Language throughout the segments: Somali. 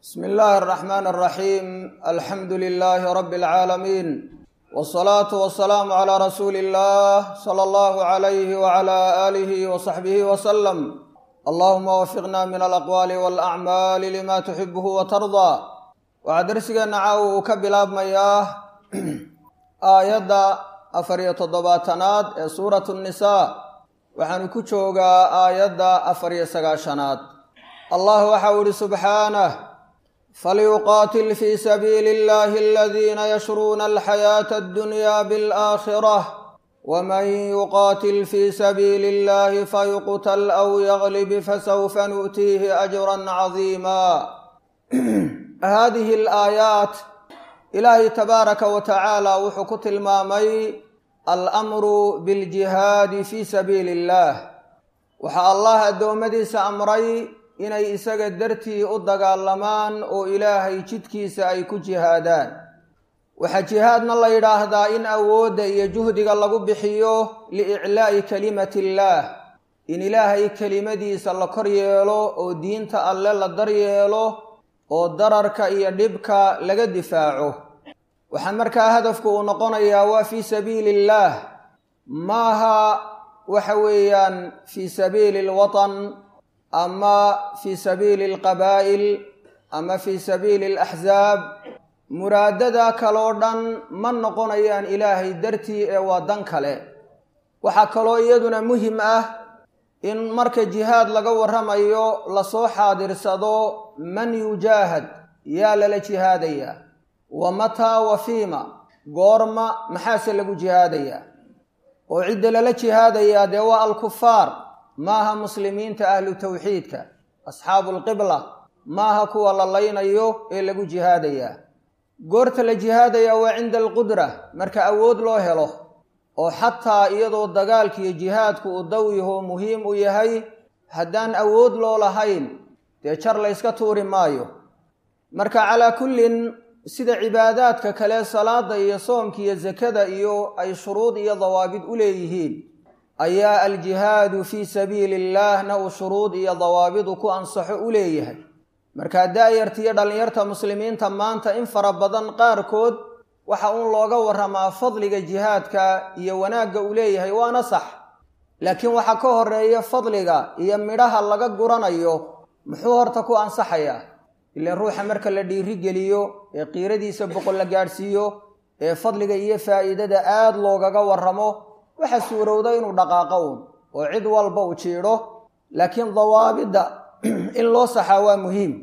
bsmi illaahi araxmaan araxiim alxamdu lilaahi rabbi alcaalamiin wsalaatu wasalaamu calaa rasuuli illah sala allahu calayhi wacala aalihi wasaxbihi wasalam allahuma wafiqna min alaqwaali walacmaali lima tuxibuhu watardaa waxaa darsigeenna caawa uu ka bilaabmayaa aayadda afariyo toddobaatanaad ee suuratu nnisaa waxaanu ku joogaa aayadda afariyo sagaashanaad allah waxau ihi subxaanah falyuqaatil fii sabiili illahi aladiina yashruuna alxayaata addunya bialaakhirah waman yuqaatil fii sabiili illahi fayuqtal aw yaglib fasawfa nu'tiihi ajran cadiima haadihi alaayaat ilaahay tabaaraka wa tacaala wuxuu ku tilmaamay alamru biljihaadi fii sabiili illaah waxaa allah addoommadiisa amray inay isaga dartii u dagaalamaan oo ilaahay jidkiisa ay ku jihaadaan waxaa jihaadna la yidhaahdaa in awoodda iyo juhdiga lagu bixiyo liiclaa'i kalimati illaah in ilaahay kelimadiisa la kor yeelo oo diinta alle la daryeelo oo dararka iyo dhibka laga difaaco waxaa markaa hadafku uu noqonayaa waa fii sabiili illaah maaha waxa weeyaan fii sabiili alwatan ama fii sabiili alqabaa'il ama fii sabiili alaxsaab muraadada kaloo dhan ma noqonayaan ilaahay dartii ee waa dan kale waxaa kaloo iyaduna muhim ah in marka jihaad laga warramayo lasoo xaadirsado man yujaahad yaa lala jihaadayaa wa mataa wa fiima goorma maxaase lagu jihaadayaa oo cidda lala jihaadayaa dee waa alkufaar maaha muslimiinta ahlu tawxiidka asxaabu alqibla maaha kuwa la laynayo ee lagu jihaadayaa goorta la jihaadayaa waa cinda alqudra marka awood loo helo oo xataa iyadoo dagaalkiiyo jihaadku uu daw yaho muhiim u yahay haddaan awood loo lahayn dee jar layska tuuri maayo marka calaa kullin sida cibaadaadka kale salaada iyo soomka iyo sakada iyo ay shuruud iyo dawaabid u leeyihiin ayaa aljihaadu fii sabiili illaahna uu shuruud iyo dawaabidu ku ansaxo u leeyahay markaa daayarta iyo dhallinyarta muslimiinta maanta in fara badan qaarkood waxa uun looga warramaa fadliga jihaadka iyo wanaagga uu leeyahay waana sax laakiin waxaa ka horeeya fadliga iyo midhaha laga guranayo muxuu horta ku ansaxayaa ilaan ruuxa marka la dhiirigeliyo ee qiiradiisa boqol la gaadhsiiyo ee fadliga iyo faa'iidada aad loogaga warramo waxaa suurowda inuu dhaqaaqo uun oo cid walba u jiidho laakiin dawaabidda in loo saxaa waa muhiim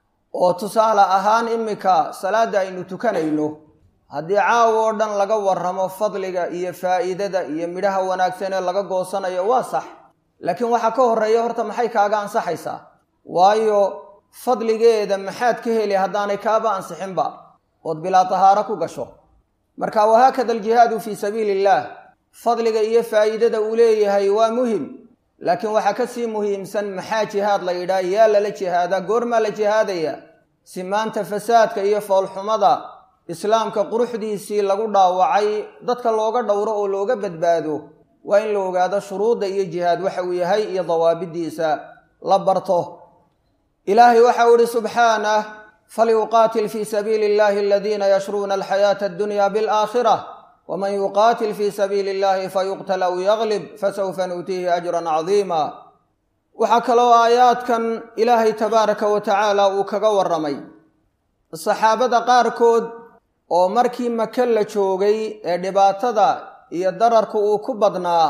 oo tusaale ahaan iminka salaadda aynu tukanayno haddii caawo oo dhan laga warramo fadliga iyo faa'iidada iyo midhaha wanaagsan ee laga goosanayo waa sax laakiin waxaa ka horreeya horta maxay kaaga ansaxaysaa waayo fadligeeda maxaad ka heli haddaanay kaaba ansixinba ood bilaa tahaaro ku gasho marka wahaakada aljihaadu fii sabiili illaah fadliga iyo faa'iidada uu leeyahay waa muhim laakiin waxaa ka sii muhiimsan maxaa jihaad la yidhaah yaa lala jihaadaa goormaa la jihaadaya si maanta fasaadka iyo foolxumada islaamka quruxdiisii lagu dhaawacay dadka looga dhowro oo looga badbaado waa in la ogaado shuruudda iyo jihaad waxa uu yahay iyo dawaabidiisa la barto ilaahay waxau ihi subxaanah falyuqaatil fii sabiili illahi aladiina yashruuna alxayaata addunya bialaakhirah wman yuqaatil fii sabiili illahi fayuqtal aw yaglib fasawfa nuutiihi ajran cadiima waxaa kaloo aayaadkan ilaahay tabaaraka wa tacaala uu kaga warramay saxaabada qaarkood oo markii maka la joogay ee dhibaatada iyo dararku uu ku badnaa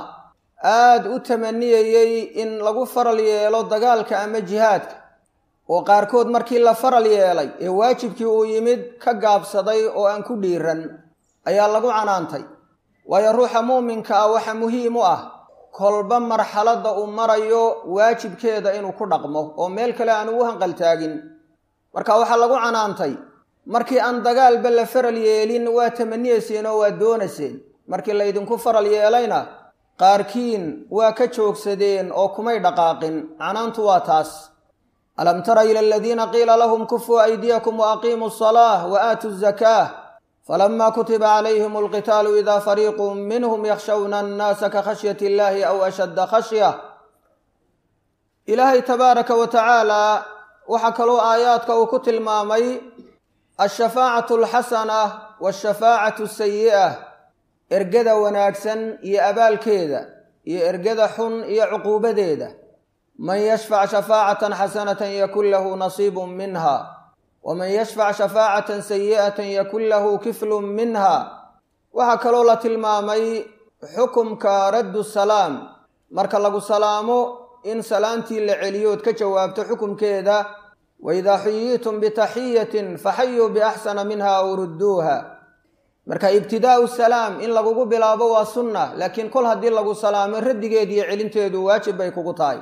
aad u tamaniyayey in lagu faral yeelo dagaalka ama jihaadka oo qaarkood markii la faral yeelay ee waajibkii uu yimid ka gaabsaday oo aan ku dhiiran ayaa lagu canaantay waayo ruuxa muuminka ah waxa muhiim u ah kolba marxaladda uu marayo waajibkeeda inuu ku dhaqmo oo meel kale aan ugu hanqaltaagin marka waxaa lagu canaantay markii aan dagaalba la faral yeelin waa tamaniyeyseen oo waa doonayseen markii laydinku faral yeelayna qaarkiin waa ka joogsadeen oo kumay dhaqaaqin canaantu waa taas alam tara ila aladiina qiila lahum kufuu aydiyakum wa aqiimuu asalaa wa aatuu zakaa falama kutiba calayhim alqitaalu ida fariiqu minhum yakshawna annaasa ka khashyati illahi aw ashadda khashya ilaahay tabaaraka wa tacaala waxaa kaloo aayaadka uu ku tilmaamay alshafaacatu alxasana waashafaacatu asayi'a ergada wanaagsan iyo abaalkeeda iyo ergada xun iyo cuquubadeeda man yashfac shafaacatan xasanatan yakun lahu nasiibun minha waman yashfac shafaacatan sayi'atan yakun lahu kiflun minha waxaa kaloo la tilmaamay xukumka raddu salaam marka lagu salaamo in salaantii la celiyood ka jawaabto xukumkeeda waidaa xuyiitum bitaxiyatin faxayuu biaxsana minha aw rudduuha marka ibtidaa'u salaam in lagugu bilaabo waa sunna laakiin kol haddii lagu salaamo raddigeed iyo celinteedu waajib bay kugu tahay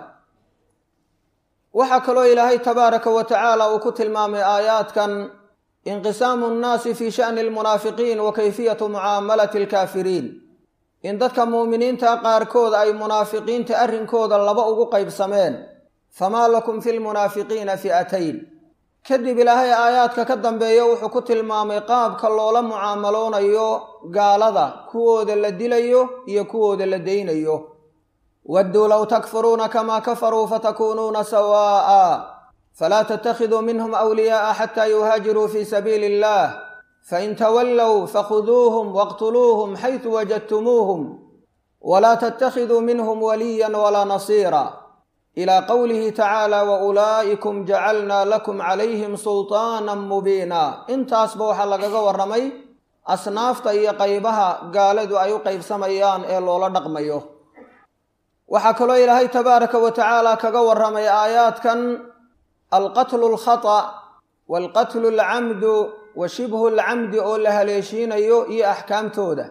waxaa kaloo ilaahay tabaaraka wa tacaala uu ku tilmaamay aayaadkan inqisaamu nnaasi fii sha'ni almunaafiqiin wa kayfiyatu mucaamalati alkaafiriin in dadka muuminiinta qaarkood ay munaafiqiinta arrinkooda laba ugu qaybsameen famaa lakum fi lmunaafiqiina fi'atayn kadib ilaahay aayaadka ka dambeeya wuxuu ku tilmaamay qaabka loola mucaamaloonayo gaalada kuwooda la dilayo iyo kuwooda la daynayo wadduu low takfuruuna kamaa kafaruu fatakuunuuna sawaa'a falaa tattakhiduu minhum awliyaa'a xataa yuhaajiruu fii sabiili illah fain tawallow fakhuduuhum waqtuluuhum xaysu wajadtumuuhum walaa tattakhiduu minhum waliyan walaa nasiira ilaa qowlihi tacaala wa ulaa'ikum jacalnaa lakum calayhim sultaanan mubiina intaasba waxaa lagaga warramay asnaafta iyo qaybaha gaaladu ay u qaybsamayaan ee loola dhaqmayo waxaa kaloo ilaahay tabaaraka wa tacaala kaga warramay aayaadkan alqatlu alkhata waalqatlu alcamdu wa shibhu alcamdi oo la haleeshiinayo iyo axkaamtooda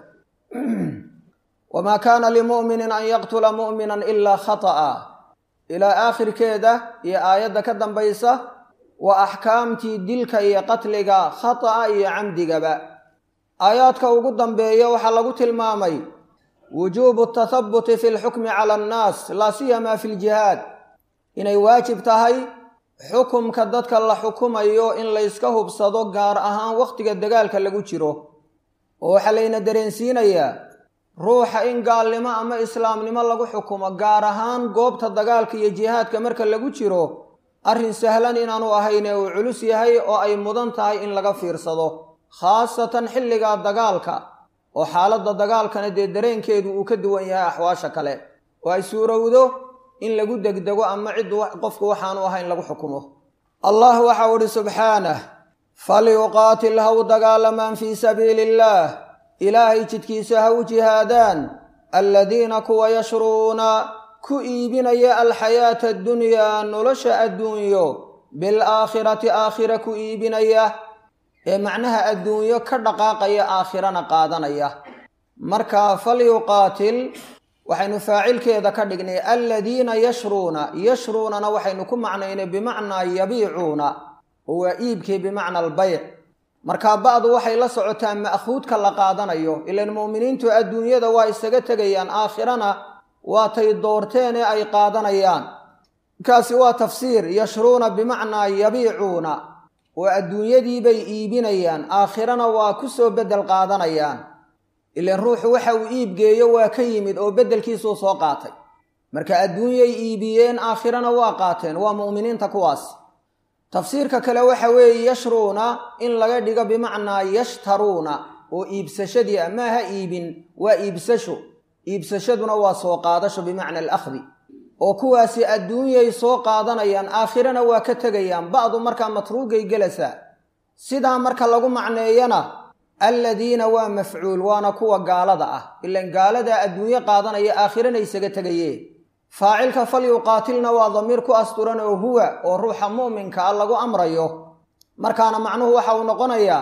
wamaa kaana limu'minin an yaqtula mu'minan ilaa khata'a ilaa aakhirkeeda iyo aayadda ka dambaysa waa axkaamtii dilka iyo qatliga khata'a iyo camdigaba aayaadka ugu dambeeya waxaa lagu tilmaamay wujuubu tathabuti fi lxukmi cala annaas laa siyamaa fi ljihaad inay waajib tahay xukumka dadka la xukumayo in layska hubsado gaar ahaan wakhtiga dagaalka lagu jiro oo waxaa layna dareensiinayaa ruuxa in gaalnimo ama islaamnimo lagu xukumo gaar ahaan goobta dagaalka iyo jihaadka marka lagu jiro arrin sahlan inaanu ahayne uu culus yahay oo ay mudan tahay in laga fiirsado khaasatan xilligaa dagaalka oo xaaladda dagaalkana dee dareenkeedu uu ka duwan yahay axwaasha kale oo ay suurowdo in lagu degdego ama cid qofku waxaanu ahayn lagu xukumo allah waxau idhi subxaanah falyuqaatil ha u dagaalamaan fii sabiili illaah ilaahay jidkiisa ha u jihaadaan alladiina kuwa yashruuna ku iibinaya alxayaata addunyaa nolosha adduunyo bilaakhirati aakhira ku iibinaya ee macnaha adduunyo ka dhaqaaqaya aakhirana qaadanaya marka falyuqaatil waxaynu faacilkeeda ka dhignay aladiina yashruuna yashruunana waxaynu ku macnaynay bimacnaa yabiicuuna oo waa iibkii bimacna albayc markaa ba'du waxay la socotaa ma'khuudka la qaadanayo ilan mu'miniintu adduunyada waa isaga tegayaan aakhirana waatay doorteen ee ay qaadanayaan kaasi waa tafsiir yashruuna bimacnaa yabiicuuna oo adduunyadiibay iibinayaan aakhirana waa ku soo beddel qaadanayaan ilan ruuxu waxa uu iibgeeyo waa ka yimid oo beddelkiisuu soo qaatay marka adduunyay iibiyeen aakhirana waa qaateen waa mu'miniinta kuwaas tafsiirka kale waxa weeye yashruuna in laga dhigo bimacnaa yashtaruuna oo iibsashadii a maaha iibin waa iibsasho iibsashaduna waa soo qaadasho bimacna alakhdi oo kuwaasi adduunyay soo qaadanayaan aakhirana waa ka tegayaan ba'du markaa matruugay gelaysaa sidaa marka lagu macneeyana alladiina waa mafcuul waana kuwa gaalada ah ilan gaaladaa adduunyo qaadanaya aakhirana isaga tegayee faacilka falyuqaatilna waa damiir ku asturan oo huwa oo ruuxa mu'minka ah lagu amrayo markaana macnuhu waxa uu noqonayaa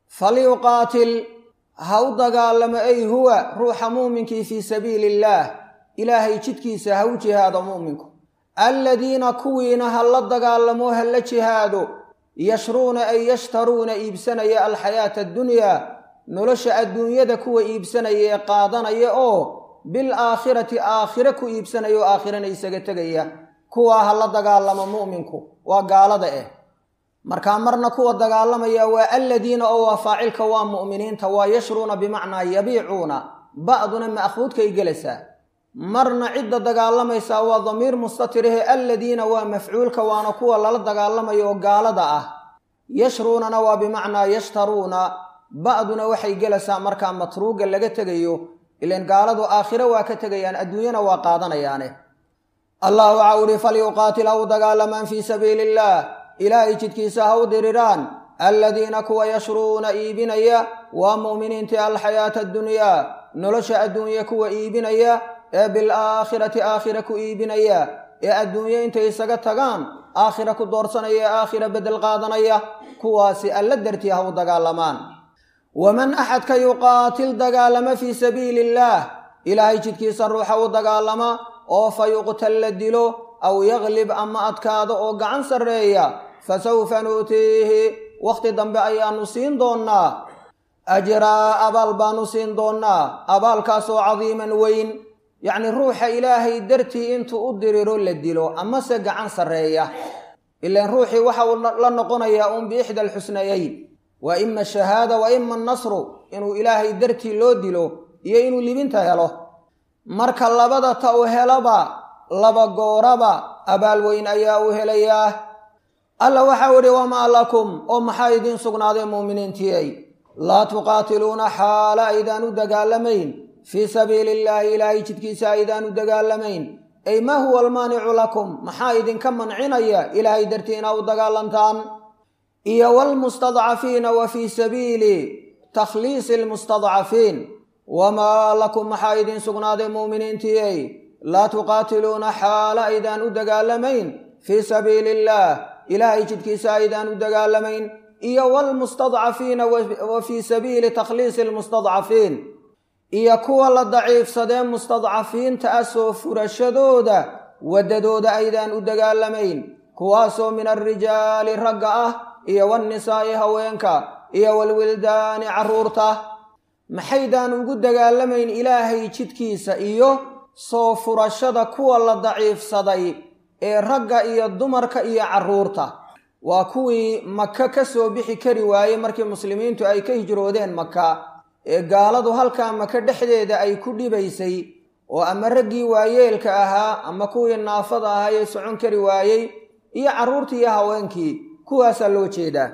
falyuqaatil ha u dagaalamo ay huwa ruuxa muuminkii fii sabiili illaah ilaahay jidkiisa ha u jihaado mu'minku alladiina kuwiina ha la dagaalamo ha la jihaado yashruuna ay yashtaruuna iibsanaya alxayaata addunyaa nolosha adduunyada kuwa iibsanaya ee qaadanaya oo bil aakhirati aakhire ku iibsanaya oo aakhirana isaga tegaya kuwaa ha la dagaalamo mu'minku waa gaalada eh markaa marna kuwa dagaalamaya waa alladiina oo waa faacilka waa mu'miniinta waa yashruuna bimacnaa yabiicuuna ba'duna ma'khuudkay gelaysaa marna cidda dagaalamaysaa waa damiir mustatirihe aladiina waa mafcuulka waana kuwa lala dagaalamayo oo gaalada ah yashruunana waa bimacnaa yashtaruuna ba'duna waxay gelaysaa markaa matruuga laga tegayo ilan gaaladu aakhiro waa ka tegayaan adduunyana waa qaadanayaane allah waxaa uhi falyuqaatil ha u dagaalamaan fii sabiili illaah ilaahay jidkiisa ha u diriraan aladiina kuwa yashruuna iibinaya waa mu'miniintii alxayaata addunyaa nolosha adduunye kuwa iibinaya ee bilaakhirati aakhira ku iibinaya ee adduunye intay isaga tagaan aakhira ku doorsanaya ee aakhira beddel qaadanaya kuwaasi alla dartii ha u dagaalamaan waman axadka yuqaatil dagaalama fii sabiili illaah ilaahay jidkiisa ruuxa u dagaalama oo fa yuqtal la dilo aw yaglib ama adkaado oo gacan sarreeya fa sawfa nuutiihi wakhti dambe ayaannu siin doonnaa ajraa abaal baannu siin doonnaa abaalkaasoo cadiiman weyn yacnii ruuxa ilaahay dartii intuu u diriro la dilo amase gacan sarreeya ilaan ruuxii waxa uu la noqonayaa uun biixda alxusnayeyn waa ima ashahaada wa ima annasru inuu ilaahay dartii loo dilo iyo inuu libinta helo marka labada ta u helaba laba gooraba abaal weyn ayaa u helayaa alla waxau idhi wamaa lakum oo maxaa idiin sugnaaday muuminiintiyey laa tuqaatiluuna xaala aydaan u dagaalamayn fii sabiili illaahi ilaahay jidkiisa aydaan u dagaalamayn ay maa huwa almaanicu lakum maxaa idinka mancinaya ilaahay dartii inaa u dagaalantaan iyo waalmustadcafiina wa fii sabiili takhliisi almustadcafiin wamaa lakum maxaa idiin sugnaaday muuminiintiyey laa tuqaatiluuna xaala aydaan u dagaalamayn fii sabiili illaah ilaahay jidkiisa aydaan u dagaalamayn iyo waalmustadcafiina wa fii sabiili takhliisi almustadcafiin iyo kuwa la daciifsadee mustadcafiinta ah soo furashadooda waddadooda aydaan u dagaalamayn kuwaasoo min alrijaali ragga ah iyo waannisaa'i haweenka iyo waalwildaani carruurta maxaydaan ugu dagaalamayn ilaahay jidkiisa iyo soo furashada kuwa la daciifsaday ee ragga iyo dumarka iyo carruurta waa kuwii maka ka soo bixi kari waayey markii muslimiintu ay ka hijroodeen maka ee gaaladu halkaa maka dhexdeeda ay ku dhibaysay oo ama raggii waayeelka ahaa ama kuwii naafada ahaa ee socon kari waayey iyo carruurtii iyo haweenkii kuwaasaa loo jeedaa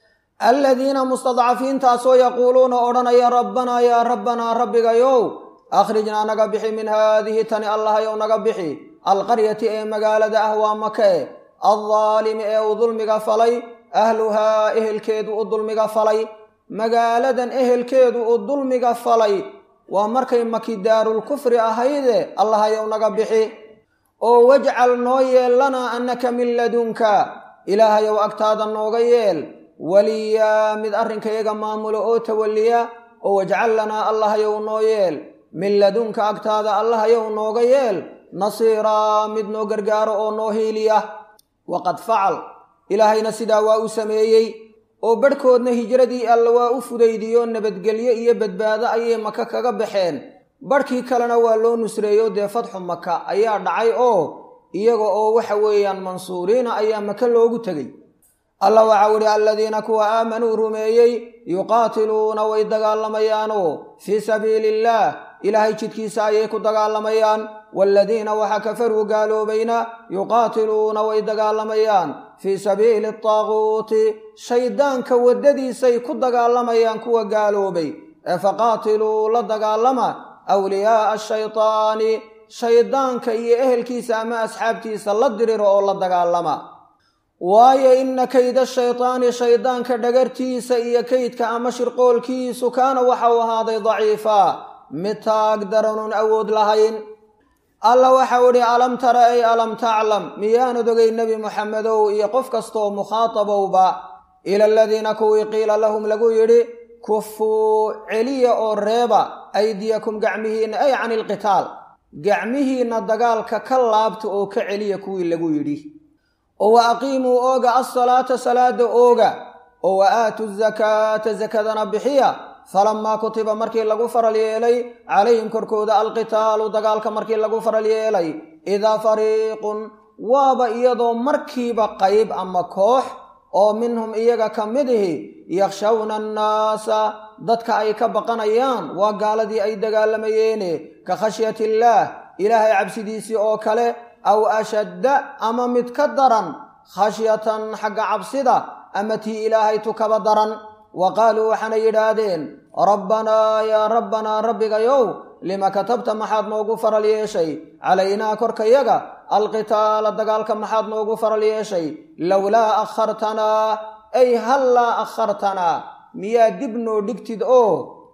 aladiina mustadcafiintaasoo yaquuluuna odhanaya rabbanaa yaa rabbanaa rabbigayow akhrijnaa naga bixi min haadihi tani allahayow naga bixi alqaryati ee magaalada ah waa make addaalimi ee uu dulmiga falay ahluhaa ehelkeedu u dulmiga falay magaaladan ehelkeedu uu dulmiga falay waa markay maki daarulkufri ahayde allahayow naga bixi oo wajcal noo yeel lanaa annaka min ladunka ilaahayow agtaada nooga yeel waliyaa mid arrinkayaga maamulo oo tawalliya oo wajcal lanaa allahayow noo yeel min ladunka agtaada allahayow nooga yeel nasiiraa mid noo gargaaro oo noo hiiliya waqad facal ilaahayna sidaa waa u sameeyey oo badhkoodna hijradii alla waa u fudaydiyo nabadgelyo iyo badbaado ayay maka kaga baxeen badhkii kalena waa loo nusreeyo dee fatxu maka ayaa dhacay oo iyaga oo waxa weeyaan mansuuriina ayaa maka loogu tegey alla waxau idhi aladiina kuwa aamanuu rumeeyey yuqaatiluuna way dagaalamayaanoo fii sabiili illaah ilaahay jidkiisa ayay ku dagaalamayaan waaladiina waxa kafaruu gaaloobayna yuqaatiluuna way dagaalamayaan fii sabiili ataaguuti shayddaanka waddadiisay ku dagaalamayaan kuwa gaaloobay ee faqaatiluu la dagaalama awliyaa'a ashaytaani shayddaanka iyo ehelkiisa ama asxaabtiisa la diriro oo la dagaalama waayo inna kayda shaytaani shayddaanka dhagartiisa iyo kaydka ama shirqoolkiisu kaana waxau ahaaday daciifaa mid taag daranun awood lahayn alla waxau idhi alam tara ay alam taclam miyaanad ogay nebi moxamedow iyo qof kastooo mukhaatabowba ila aladiina kuwii qiila lahum lagu yidhi kufuu celiya oo reeba aydiyakum gacmihiinna ay cani ilqitaal gacmihiinna dagaalka ka laabta oo ka celiya kuwii lagu yidhi oo wa aqiimuu ooga alsalaata salaada ooga oo wa aatu zakaata sakadana bixiya falamaa kutiba markii lagu faral yeelay calayhim korkooda alqitaalu dagaalka markii lagu faral yeelay idaa fariiqun waaba iyadoo markiiba qayb ama koox oo minhum iyaga ka mid ihi yakhshawna annaasa dadka ay ka baqanayaan waa gaaladii ay dagaalamayeene ka khashyati illaah ilaahay cabsidiisii oo kale aw ashadda ama mid ka daran khashyatan xagga cabsida ama tii ilaahay tukaba daran wa qaaluu waxaana yidhaahdeen rabbanaa yaa rabbanaa rabbigayow lima katabta maxaad noogu faral yeeshay calaynaa korkayaga alqitaala dagaalka maxaad noogu faral yeeshay lowlaa akhartanaa ay hallaa akhartanaa miyaa dib noo dhigtid oo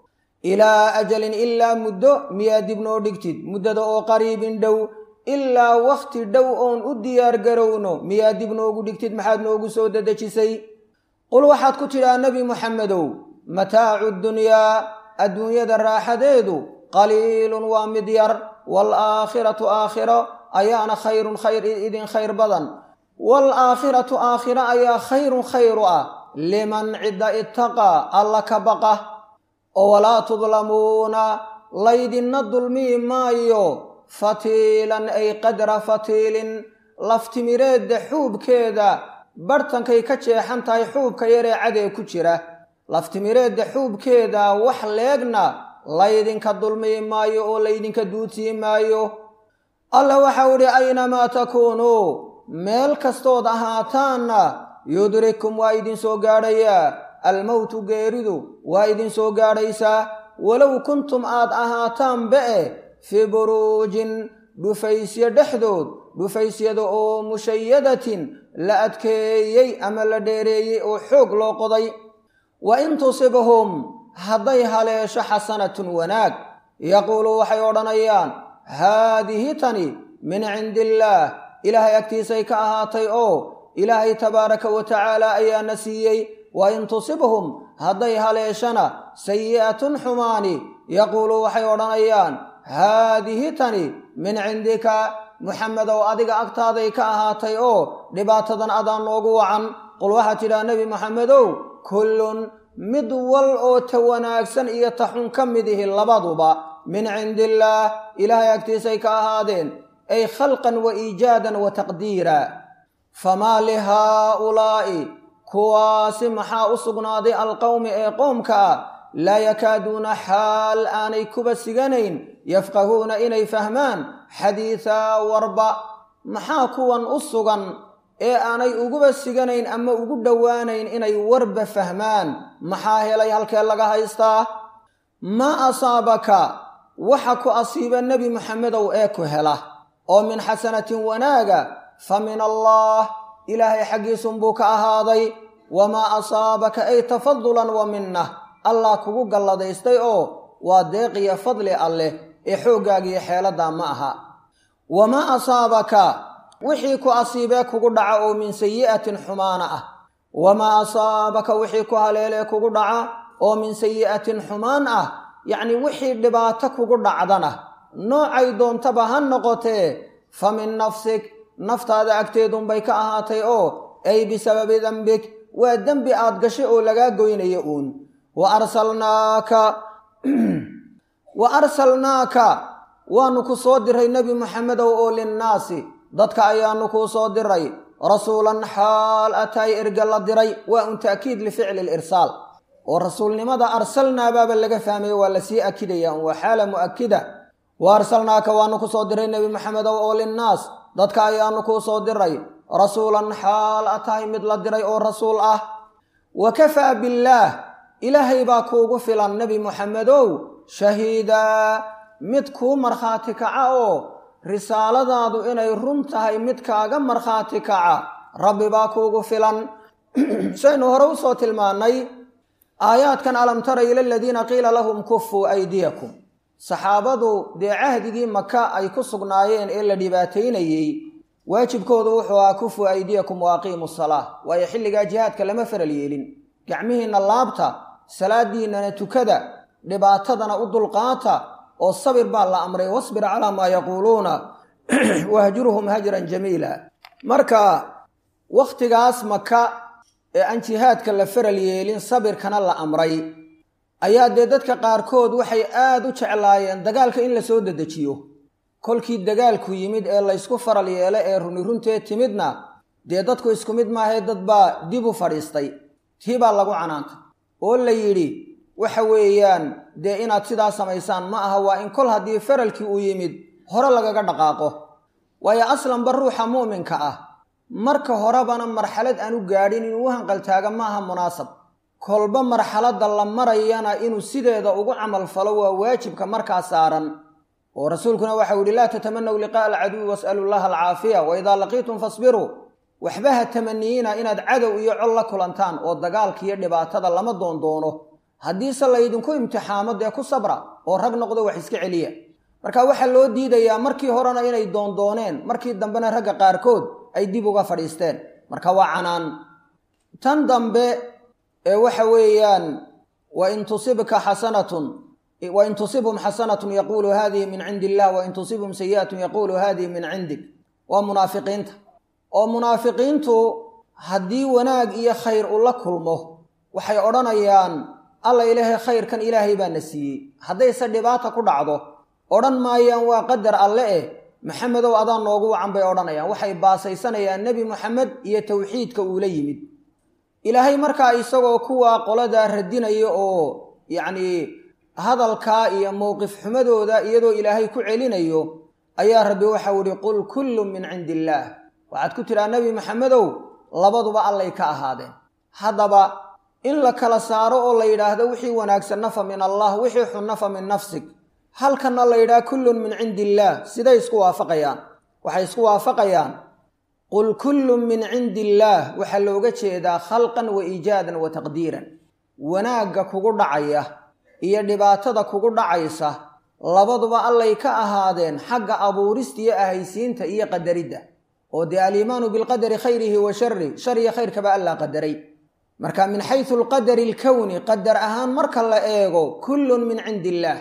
ilaa ajalin ilaa muddo miyaa dib noo dhigtid muddada oo qariibin dhow ilaa wakhti dhow oon u diyaar garowno miyaa dib noogu dhigtid maxaad noogu soo dadejisay qul waxaad ku tidhaa nebi muxamedow mataacu dunyaa adduunyada raaxadeedu qaliilun waa mid yar waalaakhiratu aakhiro ayaana khayrun khayr idin khayr badan waalaakhiratu aakhiro ayaa khayrun khayru ah liman cidda ittaqaa alla ka baqa oo walaa tudlamuuna laydinna dulmii maayo fatiilan ay qadra fatiilin laftimireedda xuubkeeda barhtankay ka jeexan tahay xuubka yaree cadee ku jira laftimireedda xuubkeeda wax leegna laydinka dulmii maayo oo laydinka duudsii maayo alla waxau idhi aynamaa takuunuu meel kastood ahaataanna yudrikum waa idinsoo gaadhayaa almowtu geeridu waa idinsoo gaadhaysaa walow kuntum aad ahaataanba e fii buruujin dhufaysyo dhexdood dhufaysyada oo mushayadatin la adkeeyey ama la dheereeyey oo xoog loo qoday wa in tusibhum hadday haleesho xasanatun wanaag yaquuluu waxay odhanayaan haadihi tani min cindi illaah ilaahay agtiisay ka ahaatay oo ilaahay tabaaraka wa tacaala ayaana siiyey wa in tusibhum hadday haleeshana sayi'atun xumaani yaquuluu waxay odhanayaan haadihi tani min cindika muxamedow adiga agtaaday ka ahaatay oo dhibaatadan adaan noogu wacan qul waxaad tidhaha nebi moxamedow kullun mid wal oo ta wanaagsan iyo ta xun ka mid ihi labaduba min cindi illaah ilaahay agtiisay ka ahaadeen ay khalqan wa iijaadan wa taqdiira famaa lihaa'ulaa'i kuwaasi maxaa u sugnaaday alqowmi ee qoomka ah laa yakaaduuna xaal aanay kuba siganayn yafqahuuna inay fahmaan xadiisaa warba maxaa kuwan u sugan ee aanay uguba siganayn ama ugu dhowaanayn inay warba fahmaan maxaa helay halkee laga haystaa maa asaabaka waxa ku asiiba nebi moxamedow ee ku hela oo min xasanatin wanaaga fa min allaah ilaahay xaggiisunbuu ka ahaaday wamaa asaabaka ay tafadulan wa minnah allah kugu galladaystay oo waa deeqiyo fadli alleh ee xooggaagiyo xeeladaa ma aha wamaa asaabaka wixii ku asiibee kugu dhaca oo min sayi'atin xumaana ah wamaa asaabaka wixii ku haleelee kugu dhaca oo min sayi'atin xumaan ah yacnii wixii dhibaato kugu dhacdana noocay doontaba ha noqotee fa min nafsik naftaada agteedunbay ka ahaatay oo ay bisababi dembik waa dembi aad gashay oo lagaa goynaya uun wa arsalnaaka wa arsalnaaka waanu ku soo diray nebi moxamedow oo linnaasi dadka ayaanu kuu soo diray rasuulan xaal ataay erga la diray waa un ta'kiid lificli lirsaal oo rasuulnimada arsalnaabaaba laga fahmaya waa lasii akidaya un waa xaala mu'akida wa arsalnaaka waanu ku soo diray nebi moxamedow oo linnaas dadka ayaanu kuu soo diray rasuulan xaal atahay mid la diray oo rasuul ah wa kafaa billaah ilaahay baa kuugu filan nebi moxamedow shahiidaa mid kuu markhaati kaca oo risaaladaadu inay run tahay mid kaaga markhaati kaca rabbi baa kuugu filan saynu hore u soo tilmaannay aayaadkan alam tara ila aladiina qiila lahum kufuu aydiyakum saxaabadu dee cahdigii maka ay ku sugnaayeen ee la dhibaataynayey waajibkoodu wuxuu ahaa kufuu aydiyakum wa aqiimu salaa waayo xilligaa jihaadka lama faral yeelin gacmihiinna laabta salaadiinnana tukada dhibaatadana u dulqaata oo sabir baa la amray wasbir calaa maa yaquuluuna wahjurhum hajran jamiila marka wakhtigaas maka ee aan jihaadka la faral yeelin sabirkana la amray ayaa dee dadka qaarkood waxay aada u jeclaayeen dagaalka in la soo dedejiyo kolkii dagaalku yimid ee laysku faral yeelo ee runi runtee timidna dee dadku isku mid maahee dad baa dib u fadhiistay tii baa lagu canaantay oo la yidhi waxa weeyaan dee inaad sidaa samaysaan ma aha waa in kol haddii faralkii uu yimid hore lagaga dhaqaaqo waayo aslanba ruuxa mu'minka ah marka horebana marxalad aan u gaadhin inuu u hanqaltaaga maaha munaasab kolba marxaladda la marayana inuu sideeda ugu camal falo waa waajibka markaa saaran oo rasuulkuna waxau yihi laa tatamanaw liqaa'a alcaduwi was'alu llaha alcaafiya wa idaa laqiitum fasbiruu waxba ha tamaniyiina inaad cadow iyo col la kulantaan oo dagaalka iyo dhibaatada lama doondoono haddiise laydinku imtixaamo dee ku sabra oo rag noqdo wax iska celiya marka waxaa loo diidayaa markii horena inay doondooneen markii dambena ragga qaarkood ay dib uga fadhiisteen marka waa canaan tan dambe ee waxa weeyaan wain tusibka xasanatun wain tusibhum xasanatun yaquulu hadihi min cindi illah wain tusibhum sayi'atun yaquulu hadihi min cindik waa munaafiqiinta oo munaafiqiintu haddii wanaag iyo khayr ula kulmo waxay odhanayaan alla ilaahay khayrkan ilaahay baa na siiyey haddayse dhibaata ku dhacdo odhan maayaan waa qadar alle eh maxamedow adaa noogu wacan bay odhanayaan waxay baasaysanayaan nebi moxamed iyo towxiidka uula yimid ilaahay markaa isagoo kuwaa qoladaa radinaya oo yacnii hadalkaa iyo mowqif xumadooda iyadoo ilaahay ku celinayo ayaa rabbi waxau ihi qul kullun min cindi illaah waxaad ku tidhaha nebi maxamedow labaduba allay ka ahaadeen haddaba in la kala saaro oo la yidhaahdo wixii wanaagsanna fa min allah wixii xunna fa min nafsig halkanna la yidhaha kullun min cindi illaah siday isku waafaqayaan waxay isku waafaqayaan qul kullun min cindi illaah waxaa looga jeedaa khalqan wa iijaadan wa taqdiiran wanaagga kugu dhacaya iyo dhibaatada kugu dhacaysa labaduba allay ka ahaadeen xagga abuurista iyo ahaysiinta iyo qadaridda oo dee aliimaanu bilqadari khayrihi wa shari shar iyo khayrkaba allaa qadaray marka min xaysu alqadari alkowni qadar ahaan marka la eego kullun min cindi illaah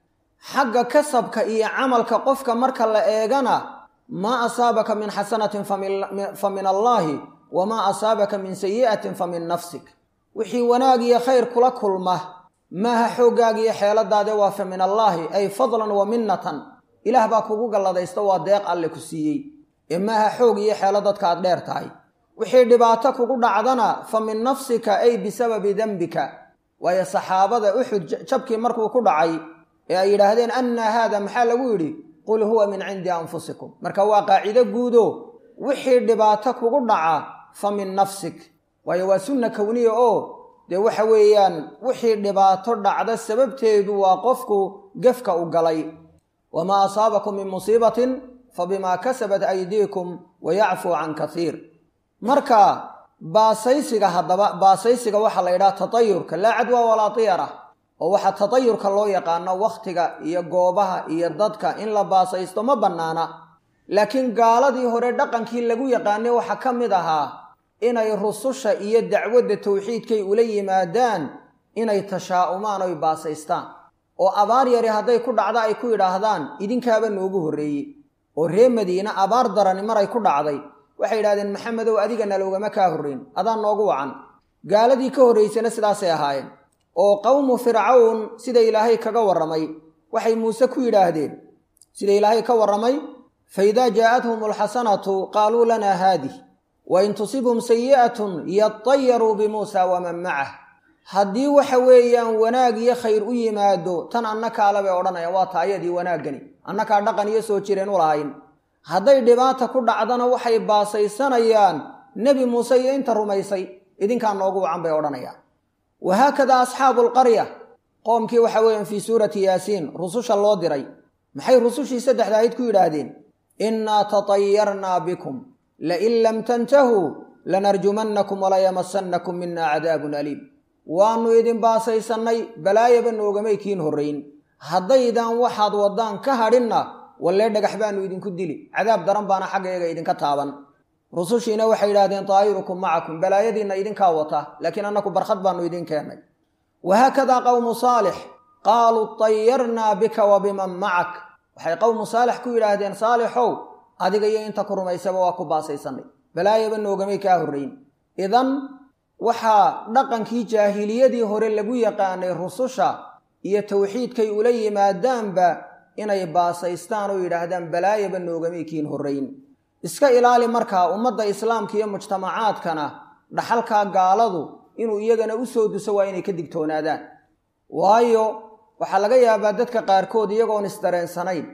xagga kasabka iyo camalka qofka marka la eegana maa asaabaka min xasanatin fa min allaahi wamaa asaabaka min sayi'atin fa min nafsik wixii wanaag iyo khayr kula kulma maaha xooggaaga iyo xeeladaade waa fa min allaahi ay fadlan wa minnatan ilaah baa kugu galladaysta waa deeq alle ku siiyey ee maaha xoog iyo xeelo dadka aad dheer tahay wixii dhibaato kugu dhacdana fa min nafsika ay bisababi dembika waayo saxaabada uxud jabkii markuu ku dhacay ee ay yidhaahdeen annaa haada maxaa lagu yidhi qul huwa min cindi anfusikum marka waa qaacido guudo wixii dhibaato kugu dhaca fa min nafsik waayo waa sunna kowniya oo dee waxa weeyaan wixii dhibaato dhacda sababteedu waa qofku gefka u galay wamaa asaabakum min musiibatin fa bimaa kasabat aydiikum wa yacfuu can kasiir marka baasaysiga haddaba baasaysiga waxaa la yidhaha tatayurka laa cadwa walaa tiyara oo waxaa tatayurka loo yaqaano wakhtiga iyo goobaha iyo dadka in la baasaysto ma bannaana laakiin gaaladii hore dhaqankii lagu yaqaanay waxaa ka mid ahaa inay rususha iyo dacwadda tawxiidkay ula yimaadaan inay tashaa'umaan oy baasaystaan oo abaar yari hadday ku dhacdo ay ku yidhaahdaan idinkaaba noogu horreeyey oo ree madiine abaar darani maray ku dhacday waxay yidhahdeen maxamedow adigana loogama kaa horrayn adaan noogu wacan gaaladii ka horraysana sidaasay ahaayeen oo qowmu fircawn sida ilaahay kaga warramay waxay muuse ku yidhaahdeen sida ilaahay ka warramay fa idaa jaa'athum alxasanatu qaaluu lanaa haadih wa in tusibhum sayi'atun yatayaruu bimuusa waman macah haddii waxa weeyaan wanaag iyo khayr u yimaado tan annakaale bay odhanayaan waa taayadii wanaaggani annakaa dhaqan iyo soo jireen u lahayn hadday dhibaata ku dhacdana waxay baasaysanayaan nebi muuse iyo inta rumaysay idinkaa noogu wacan bay odhanayaan wahaakada asxaabu alqarya qoomkii waxa weeyaan fii suurati yaasiin rususha loo diray maxay rusushii saddexda ahayd ku yidhaahdeen innaa tatayarnaa bikum lain lam tantahuu lanarjumannakum walayamassannakum mina cadaabun aliim waannu idin baasaysannay balaayaba noogamay kiin horrayn haddaydan waxaad waddaan ka hadhinna wallee dhagax baannu idinku dili cadaab daran baana xaggayaga idinka taaban rusushiina waxay yidhahdeen taayirukum macakum balaayadiinna idinkaa wata laakiin annaku barkhad baannu idin keennay wahaakadaa qowmu saalix qaaluu tayarnaa bika wa biman macak waxay qowmu saalix ku yidhaahdeen saalixow adiga iyo inta ku rumaysaba waa ku baasaysanay balaayaba noogamay kaa horrayn idan waxaa dhaqankii jaahiliyadii hore lagu yaqaanay rususha iyo tawxiidkay ula yimaadaanba inay baasaystaan oo yidhaahdaan balaayaba noogamay kiin horrayn iska ilaali markaa ummadda islaamka iyo mujtamacaadkana dhaxalkaa gaaladu inuu iyagana u soo duso waa inay ka digtoonaadaan waayo waxaa laga yaabaa dadka qaarkood iyagoon isdareensanayn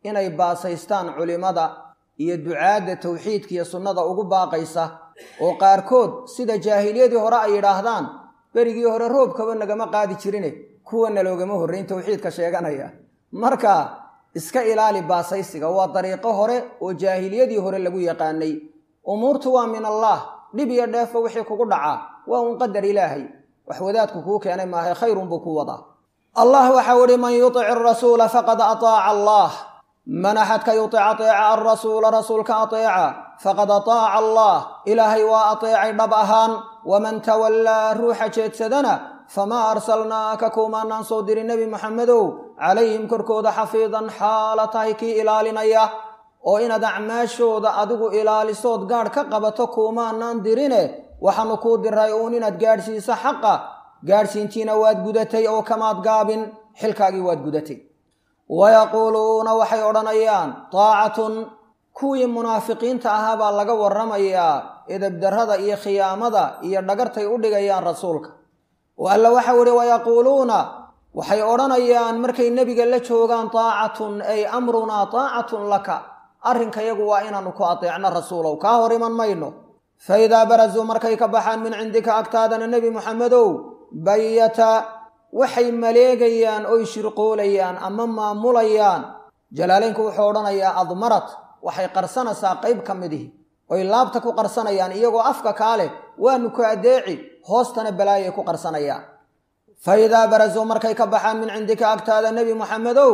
inay baasaystaan culimmada iyo ducaadda tawxiidka iyo sunnada ugu baaqaysa oo qaarkood sida jaahiliyadii hore ay yidhaahdaan berigii hore roobkaba nagama qaadi jirine kuwana loogama horrayn tawxiidka sheeganaya marka iska ilaali baasaysiga waa dariiqo hore oo jaahiliyadii hore lagu yaqaanay umuurtu waa min allaah dhib iyo dheefo wixii kugu dhacaa waa un qadar ilaahay wax wadaadku kuu keenay maahay khayrun buu ku wadaa allah waxau ihi man yutic arasuula faqad ataaca allah man axadka yutic ateeca alrasuula rasuulka ateeca faqad ataaca allah ilaahay waa ateecay dhab ahaan waman tawallaa ruuxa jeedsadana famaa arsalnaaka kuumaanaan soo diri nebi maxamedow calayhim korkooda xafiidan xaala tahay kii ilaalinaya oo inaad acmaashooda adigu ilaalisood gaadh ka qabato kuumaanaan dirine waxaanu kuu diray uun inaad gaadhsiiso xaqa gaadhsiintiina waad gudatay oo kamaad gaabin xilkaagii waad gudatay wayaquuluuna waxay odhanayaan taacatun kuwii munaafiqiinta ahaa baa laga warramayaa edebdarrada iyo khiyaamada iyo dhagartay u dhigayaan rasuulka oo alla waxau idhi wayaquuluuna waxay odhanayaan markay nebiga la joogaan taacatun ay amrunaa taacatun laka arrinkayagu waa inaannu ku ateecno rasuulow kaa hor iman mayno fa idaa barazuu markay ka baxaan min cindika agtaadana nebi muxamedow bayata waxay maleegayaan oy shirqoolayaan ama maamulayaan jalaalaynku wuxuu odhanayaa admarat waxay qarsanaysaa qayb ka midihi oy laabta ku qarsanayaan iyagoo afka kaa leh waanu ku addeeci hoostana balaayay ku qarsanayaan fa idaa barazuu markay ka baxaan min cindika agtaada nebi muxamedow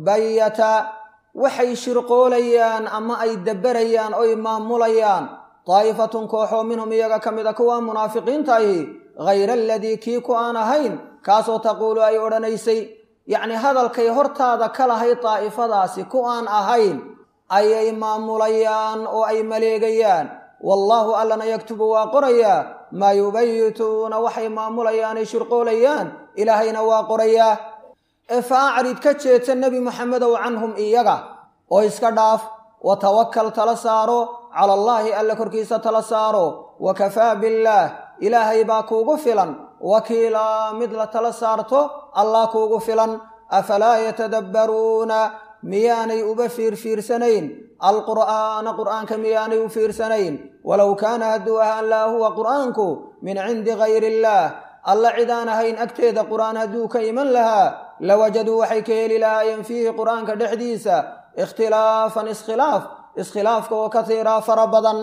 bayata waxay shirqoolayaan ama ay dabberayaan oy maamulayaan daa'ifatun kooxoo minhum iyaga ka mid a kuwa munaafiqiinta ahi hayra aladii kii ku aan ahayn kaasoo taquulu ay odhanaysay yacnii hadalkay hortaada ka lahayd daa'ifadaasi ku aan ahayn ayay maamulayaan oo ay maleegayaan wallaahu allana yaktubu waa qorayaa maa yubayituuna waxay maamulayaan ay shirqoolayaan ilaahayna waa qorayaa ee fa acrid ka jeedsa nebi moxamedow canhum iyaga oo iska dhaaf wa tawakkal tala saaro cala allaahi alla korkiisa tala saaro wa kafaa billaah ilaahay baa kuugu filan wakiilaa mid la tala saarto allah kuugu filan afalaa yatadabbaruuna miyaanay uba fiirfiirsanayn alqur'aana qur'aanka miyaanay u fiirsanayn walow kaana hadduu ahaan laa huwa qur'aanku min cindi gayri illaah alla cid aan ahayn agteeda qur'aan hadduu ka iman lahaa lawajaduu waxay ka heli lahaayeen fiihi qur'aanka dhexdiisa ikhtilaafan iskhilaaf iskhilaafka oo katiiraa fara badan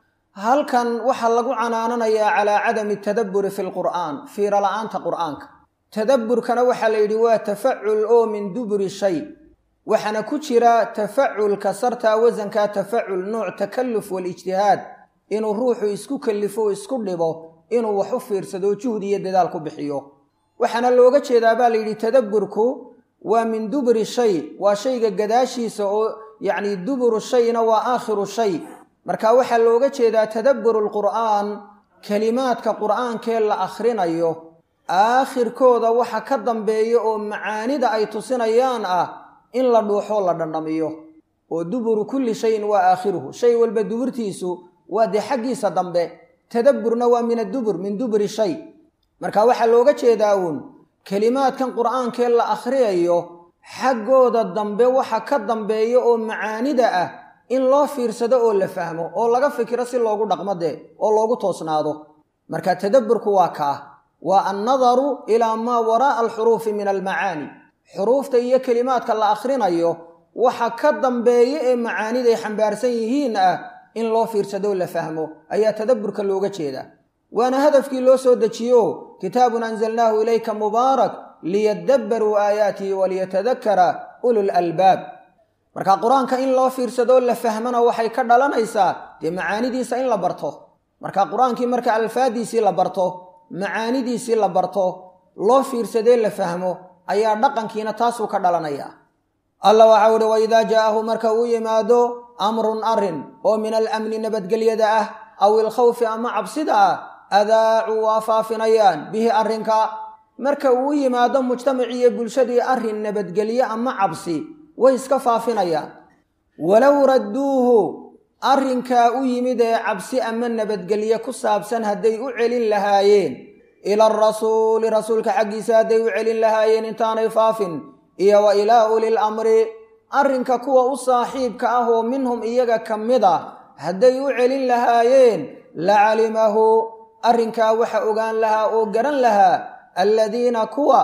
halkan waxaa lagu canaananayaa calaa cadami tadabburi fi lqur'aan fiira la'aanta qur'aanka tadabburkana waxaa la yidhi waa tafacul oo min duburi shay waxaana ku jira tafaculka sartaa wasankaa tafacul nooc takalluf walijtihaad inuu ruuxu isku kallifo o isku dhibo inuu wax u fiirsado juhdi iyo dadaal ku bixiyo waxaana looga jeedaa baa la yidhi tadabburku waa min duburi shay waa shayga gadaashiisa oo yacni duburu shayna waa aakhiru shay marka waxaa looga jeedaa tadabburu lqur'aan kelimaadka qur'aankee la akhrinayo aakhirkooda waxa ka dambeeya oo macaanida ay tusinayaan ah in la dhuuxoo la dhandhamiyo oo duburu kulli shayin waa aakhiruhu shay walba duburtiisu waa dee xaggiisa dambe tadabburna waa min addubur min duburi shay marka waxaa looga jeedaa uun kelimaadkan qur'aankee la akhriyayo xaggooda dambe waxa ka dambeeya oo macaanida ah in loo fiirsado oo la fahmo oo laga fikiro si loogu dhaqmo dee oo loogu toosnaado marka tadabburku waa kaa waa annadaru ilaa maa waraa'a alxuruufi min almacaani xuruufta iyo kelimaadka la akhrinayo waxa ka dambeeya ee macaaniday xambaarsan yihiin ah in loo fiirsadoo la fahmo ayaa tadabburka looga jeedaa waana hadafkii loo soo dejiyo kitaabun anzalnaahu ilayka mubaarak liyadabbaruu aayaatihi waliyatadakkara ulul albaab marka qur-aanka in loo fiirsadoo la fahmana waxay ka dhalanaysaa dee macaanidiisa in la barto marka qur-aankii marka alfaadiisii la barto macaanidiisii la barto loo fiirsadee la fahmo ayaa dhaqankiina taasuu ka dhalanaya alla waxau uhi waidaa jaa'ahu marka uu yimaado amrun arrin oo min alamni nabadgelyada ah aw ilkhawfi ama cabsida ah adaacuu waa faafinayaan bihi arrinka marka uu yimaado mujtamaciiyo bulshadii arrin nabadgelye ama cabsi way iska faafinayaan walow radduuhu arrinkaa u yimid ee cabsi ama nabadgelye ku saabsan hadday u celin lahaayeen ila arasuuli rasuulka xaggiisa hadday u celin lahaayeen intaanay faafin iyo wa ilaa ulil amri arrinka kuwa u saaxiibka ah oo minhum iyaga ka mid a hadday u celin lahaayeen la calimahu arrinkaa waxa ogaan lahaa oo garan lahaa alladiina kuwa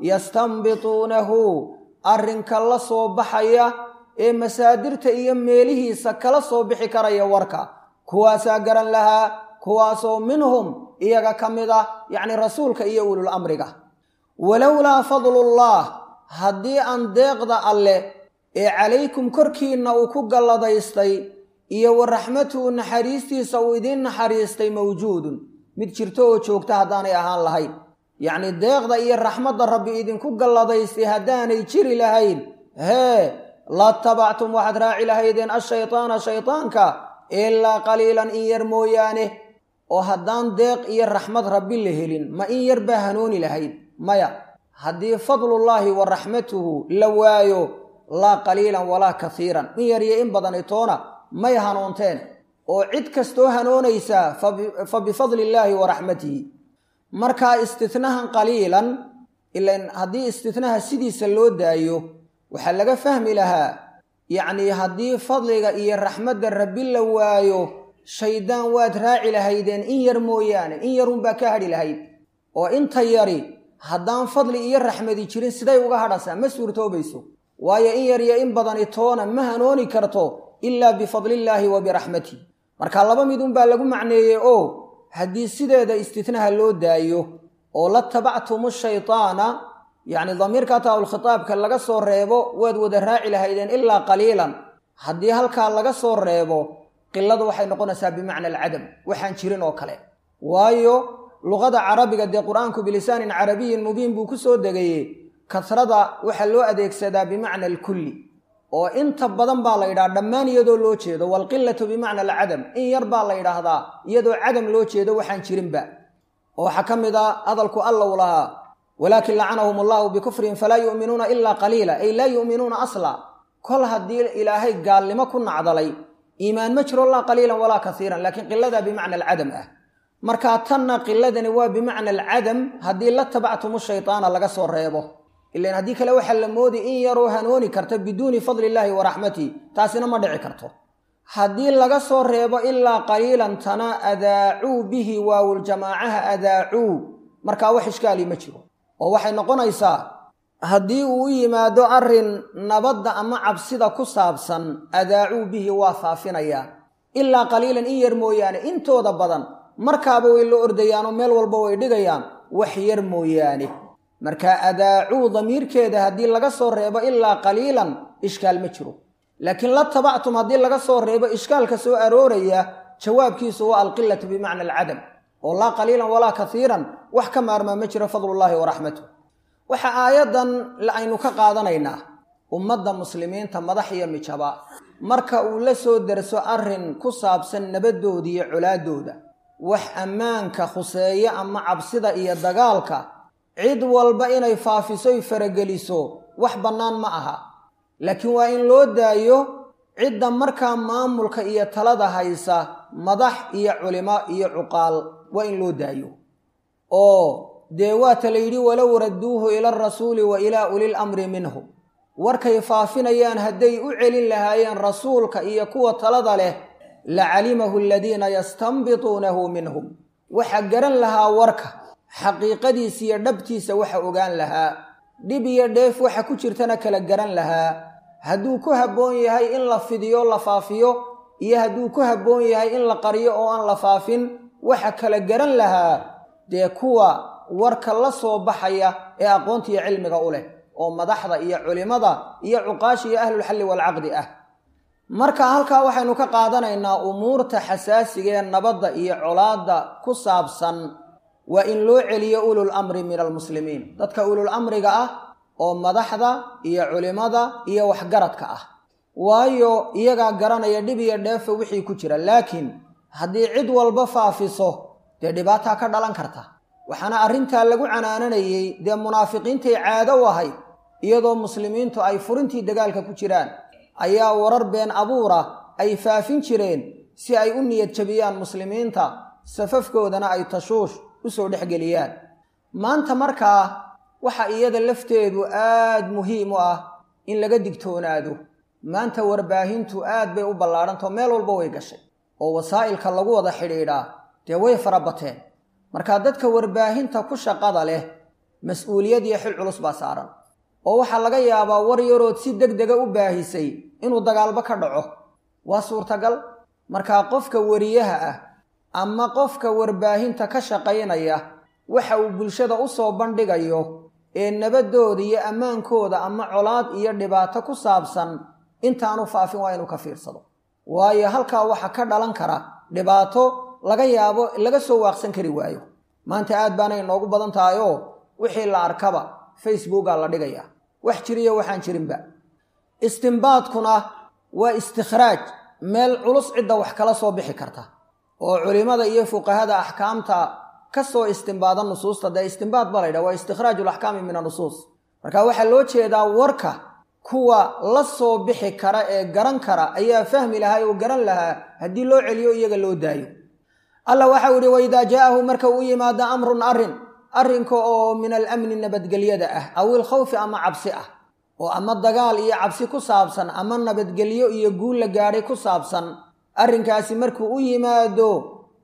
yastanbituunahu arrinka la soo baxaya ee masaadirta iyo meelihiisa kala soo bixi karaya warka kuwaasaa garan lahaa kuwaasoo minhum iyaga ka mid ah yacni rasuulka iyo ulul amriga walowlaa fadlullah haddii aan deeqda alle ee calaykum korkiinna uu ku galladaystay iyo wa raxmatuhu naxariistiisa uu idiin naxariistay mawjuudun mid jirto oo joogta haddaanay ahaan lahayn yacni deeqda iyo raxmadda rabbi idinku galladaystay haddaanay jiri lahayn hee la tabactum waxaad raaci lahaydeen ashaytaana shaytaanka ilaa qaliilan in yar mooyaane oo haddaan deeq iyo raxmad rabbi la helin ma in yar baa hanuuni lahayd maya haddii fadlullaahi wa raxmatuhu la waayo laa qaliilan walaa kasiiran in yar iyo in badani toona may hanuunteen oo cid kastoo hanuunaysaa fa bifadlillaahi wa raxmatihi markaa istitnahan qaliilan ilan haddii istitnaha sidiisa loo daayo waxaa laga fahmi lahaa yacnii haddii fadliga iyo raxmadda rabbi la waayo shaydaan waad raaci lahaydeen in yar mooyaane in yarunbaa ka hadhi lahayd oo inta yari haddaan fadli iyo raxmadi jirin siday uga hadhasaa ma suurtoobayso waayo in yar iyo in badani toona ma hanooni karto ilaa bifadlillaahi wa biraxmatih marka laba midunbaa lagu macneeyey oo haddii sideeda istitnaha loo daayo oo la tabactumu shaytaana yacni damiirka taa-ulkhitaabka laga soo reebo waad wada raaci lahaydeen ilaa qaliilan haddii halkaa laga soo reebo qiladu waxay noqonaysaa bimacna alcadam waxaan jirin oo kale waayo luqada carabiga dee qur-aanku bilisaanin carabiyin mubiin buu ku soo degaye kasrada waxaa loo adeegsadaa bimacna alkulli oo inta badan baa la yidhaha dhammaan iyadoo loo jeedo waalqilatu bimacna alcadam in yar baa la yidhaahdaa iyadoo cadam loo jeedo waxaan jirinba oo waxaa ka mid a hadalku alla u lahaa walaakin lacanahum allahu bikufrihim falaa yu'minuuna ilaa qaliila ay laa yu'minuuna asla kol haddii ilaahay gaalnimo ku nacdalay iimaan ma jiro laa qaliilan walaa kasiiran laakiin qiladaa bimacna alcadam ah markaa tanna qiladani waa bimacna alcadam haddii la tabactumu shaytaana laga soo reebo ilan haddii kale waxaa la moodi in yaroo hanooni karta biduuni fadli illaahi wa raxmatihi taasina ma dhici karto haddii laga soo reebo ilaa qaliilan tana adaacuu bihi waawuljamaacaha adaacuu markaa wax ishkaali ma jiro oo waxay noqonaysaa haddii uu u yimaado arrin nabadda ama cabsida ku saabsan adaacuu bihi waa faafinayaan ilaa qaliilan in yar mooyaane intooda badan markaaba way la ordayaanoo meel walba way dhigayaan wax yar mooyaane marka adaacuu damiirkeeda haddii laga soo reebo ilaa qaliilan ishkaal ma jiro laakiin la tabactum haddii laga soo reebo ishkaalka soo arooraya jawaabkiisu waa alqilatu bimacna alcadam oo laa qaliilan walaa kasiiran wax ka maarmaa ma jiro fadlullaahi wa raxmatuh waxa aayaddan aynu ka qaadanaynaa ummadda muslimiinta madax iyo mijaba marka uu la soo derso arrin ku saabsan nabadooda iyo colaadooda wax ammaanka khuseeya ama cabsida iyo dagaalka cid walba inay faafisoy farageliso wax bannaan ma aha laakiin waa in loo daayo cidda markaa maamulka iyo talada haysa madax iyo culimo iyo cuqaal waa in loo daayo oo dee waata la yidhi walow radduuhu ila alrasuuli wa ilaa ulil amri minhu warkay faafinayaan hadday u celin lahaayeen rasuulka iyo kuwa talada leh la calimahu aladiina yastanbituunahu minhum waxa garan lahaa warka xaqiiqadiisa iyo dhabtiisa waxa ogaan lahaa dhib iyo dheef waxa ku jirtana kala garan lahaa hadduu ku habboon yahay in la fidiyo la faafiyo iyo hadduu ku habboon yahay in la qariyo oo aan la faafin waxa kala garan lahaa dee kuwa warka la soo baxaya ee aqoonta iyo cilmiga u leh oo madaxda iyo culimada iyo cuqaasha iyo ahlulxalli waalcaqdi ah marka halkaa waxaynu ka qaadanaynaa umuurta xasaasiga ee nabadda iyo colaadda ku saabsan waa in loo celiyo ulul amri min almuslimiin dadka ulul amriga ah oo madaxda iyo culimada iyo waxgaradka ah waayo iyagaa garanaya dhib iyo dheefa wixii ku jira laakiin haddii cid walba faafiso dee dhibaataa ka dhalan karta waxaana arrintaa lagu canaananayey dee munaafiqiintay caado u ahayd iyadoo muslimiintu ay furintii dagaalka ku jiraan ayaa warar been abuura ay faafin jireen si ay u niyad jabiyaan muslimiinta safafkoodana ay tashuush usoo dhexgeliyaan maanta markaa waxa iyada lafteedu aad muhiim u ah in laga digtoonaado maanta warbaahintu aad bay u ballaadhantao meel walba way gashay oo wasaa'ilka lagu wada xidhiidhaa dee way fara bateen marka dadka warbaahinta ku shaqada leh mas-uuliyad iyo xil culus baa saaran oo waxaa laga yaabaa war yarood si deg dega u baahisay inuu dagaalba ka dhaco waa suurtagal markaa qofka wariyaha ah ama qofka warbaahinta ka shaqaynaya waxa uu bulshada u soo bandhigayo ee nabadooda iyo ammaankooda ama colaad iyo dhibaato ku saabsan intaanu faafin waa inuu ka fiirsado waayo halkaa waxa ka dhalan kara dhibaato laga yaabo laga soo waaqsan kari waayo maanta aad baanay inoogu badan tahay oo wixii la arkaba facebookaa la dhigayaa wax jiriyo waxaan jirinba istimbaadkuna waa istikhraaj meel culus cidda wax kala soo bixi karta oo culimmada iyo fuqahada axkaamta ka soo istimbaada nusuusta dee istimbaad ba laydhaha waa istikhraaju alaxkaami min annusuus marka waxaa loo jeedaa warka kuwa la soo bixi kara ee garan kara ayaa fahmi lahaa oo garan lahaa haddii loo celiyo iyaga loo daayo alla waxau yihi waidaa jaa'ahu marka uu yimaado amrun arrin arrinka oo min alamni nabadgelyada ah aw ilkhawfi ama cabsi ah oo ama dagaal iyo cabsi ku saabsan ama nabadgelyo iyo guul la gaadhay ku saabsan arrinkaasi markuu u yimaado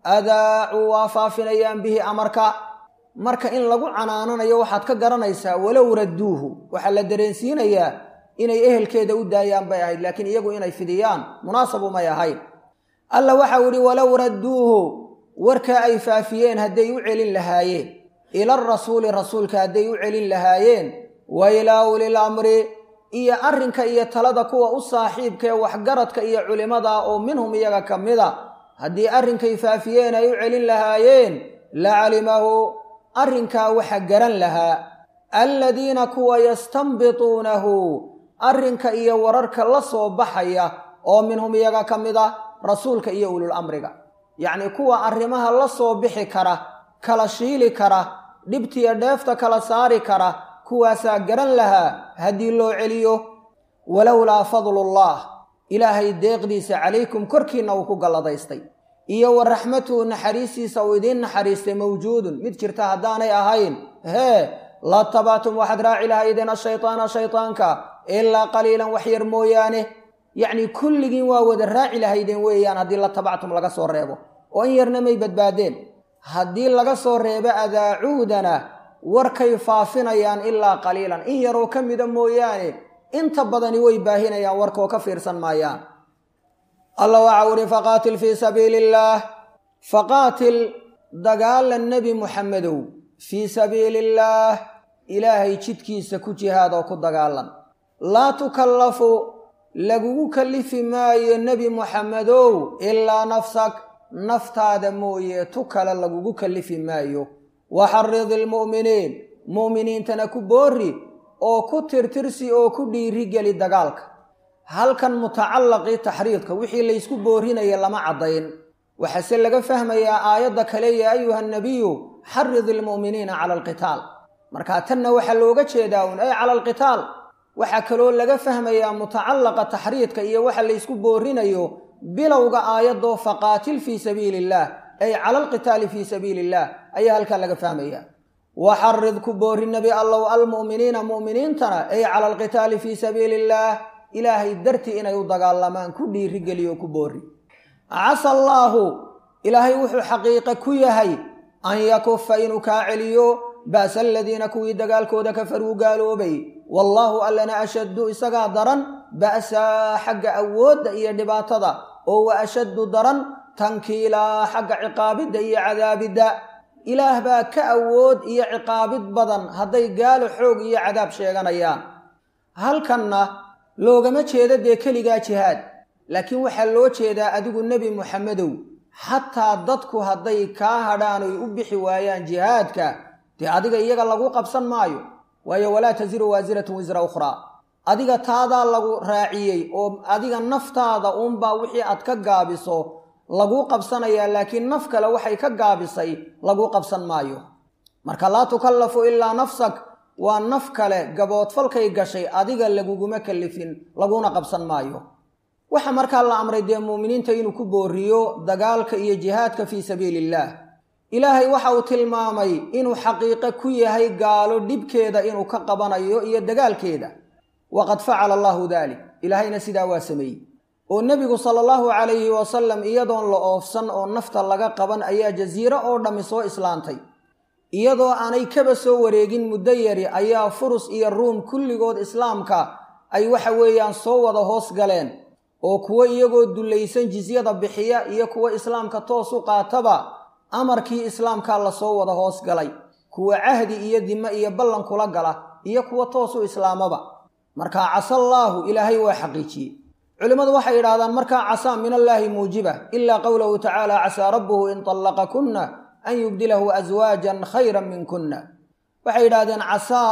adaacuu waa faafinayaan bihi amarka marka in lagu canaananayo waxaad ka garanaysaa walow radduuhu waxaa la dareensiinayaa inay ehelkeeda u daayaan bay ahayd laakiin iyagu inay fidiyaan munaasabu may ahayn alla waxau idhi walow radduuhu warka ay faafiyeen hadday u celin lahaayeen ila rasuuli rasuulka hadday u celin lahaayeen wa ilaa ulil amri iyo arrinka iyo talada kuwa u saaxiibka ee waxgaradka iyo culimmada oo minhum iyaga ka mida haddii arrinkay faafiyeen ay u celin lahaayeen la calimahu arrinkaa waxa garan lahaa alladiina kuwa yastanbituunahu arrinka iyo wararka la soo baxaya oo minhum iyaga ka mid a rasuulka iyo ulul amriga yacnii kuwa arrimaha la soo bixi kara kala shiili kara dhibtiyo dheefta kala saari kara kuwaasaa garan lahaa haddii loo celiyo walowlaa fadlullah ilaahay deeqdiisa calaykum korkiinna uu ku galladaystay iyo wa raxmatuhu naxariistiisa uu idiin naxariistay mawjuudun mid jirta haddaanay ahayn hee la tabactum waxaad raaci lahaydeen ashaytaana shaytaanka ilaa qaliilan wax yar mooyaane yacnii kulligiin waa wada raaci lahaydeen weeyaan haddii la tabactum laga soo reebo oo in yarna may badbaadeen haddii laga soo reebo adaacuudana warkay faafinayaan ilaa qaliilan in yaroo ka mida mooyaane inta badani way baahinayaan warkoo ka fiirsan maayaan alla waxau uhi faqaatil fii sabiili illaah faqaatil dagaala nebi muxamedow fii sabiili illaah ilaahay jidkiisa ku jihaad oo ku dagaalan laa tukallafu lagugu kallifi maayo nebi muxamedow ilaa nafsak naftaada mooye tu kale lagugu kallifi maayo waxarid ilmu'miniin mu'miniintana ku boorri oo ku tirtirsi oo ku dhiirigeli dagaalka halkan mutacallaqii taxriidka wixii laysku boorinaya lama caddayn waxaase laga fahmayaa aayadda kale yaa ayuha nabiyu xarid ilmu'miniina cala alqitaal markaa tanna waxaa looga jeedaa un ay cala alqitaal waxaa kaloo laga fahmayaa mutacallaqa taxriidka iyo waxa laysku boorinayo bilowga aayadoo faqaatil fii sabiili illaah ay cala alqitaali fii sabiili illaah ayaa halkaa laga fahmaya waxarid ku boori nebi allow almu'miniina mu'miniintana ay cala alqitaali fii sabiili illaah ilaahay dartii inay u dagaalamaan ku dhiirigeliyo ku boori casa allaahu ilaahay wuxuu xaqiiqe ku yahay an yakufa inuu kaa celiyo ba'sa aladiina kuwii dagaalkooda kafaruu gaaloobay wallaahu allana ashaddu isagaa daran ba'saa xagga awoodda iyo dhibaatada oo wa ashaddu daran tankiilaa xagga ciqaabidda iyo cadaabidda ilaah baa ka awood iyo ciqaabid badan hadday gaalo xoog iyo cadaab sheeganayaan halkanna loogama jeedo dee keligaa jihaad laakiin waxaa loo jeedaa adigu nebi muxamedow xataa dadku hadday kaa hadhaan oy u bixi waayaan jihaadka dee adiga iyaga lagu qabsan maayo waayo walaa tasiru waasiratun wisra ukhraa adiga taadaa lagu raaciyey oo adiga naftaada uunbaa wixii aad ka gaabiso laguu qabsanayaa laakiin naf kale waxay ka gaabisay laguu qabsan maayo marka laa tukallafu ilaa nafsak waa naf kale gaboodfalkay gashay adiga laguguma kallifin laguna qabsan maayo waxa markaa la amray dee muuminiinta inuu ku booriyo dagaalka iyo jihaadka fii sabiili illaah ilaahay waxa uu tilmaamay inuu xaqiiqe ku yahay gaalo dhibkeeda inuu ka qabanayo iyo dagaalkeeda waqad facala allaahu daalik ilaahayna sidaa waa sameeyey oo nebigu sala allahu calayhi wasalam iyadoon la oofsan oo nafta laga qaban ayaa jasiiro oo dhammi soo islaantay iyadoo aanay kaba soo wareegin muddo yari ayaa furus iyo ruum kulligood islaamka ay waxa weeyaan soo wada hoos galeen oo kuwo iyagoo dullaysan jisyada bixiya iyo kuwo islaamka toos u qaataba amarkii islaamkaa lasoo wada hoos galay kuwa cahdi iyo dime iyo ballan kula gala iyo kuwa toos u islaamaba markaa casallaahu ilaahay waa xaqiijiyey culimmadu waxay yidhahdaan markaa casaa min allaahi muujiba ilaa qowlahu tacaala casaa rabbuhu in طallaqakunna an yubdilahu aswaajan khayra min kunna waxay yidhahdeen casaa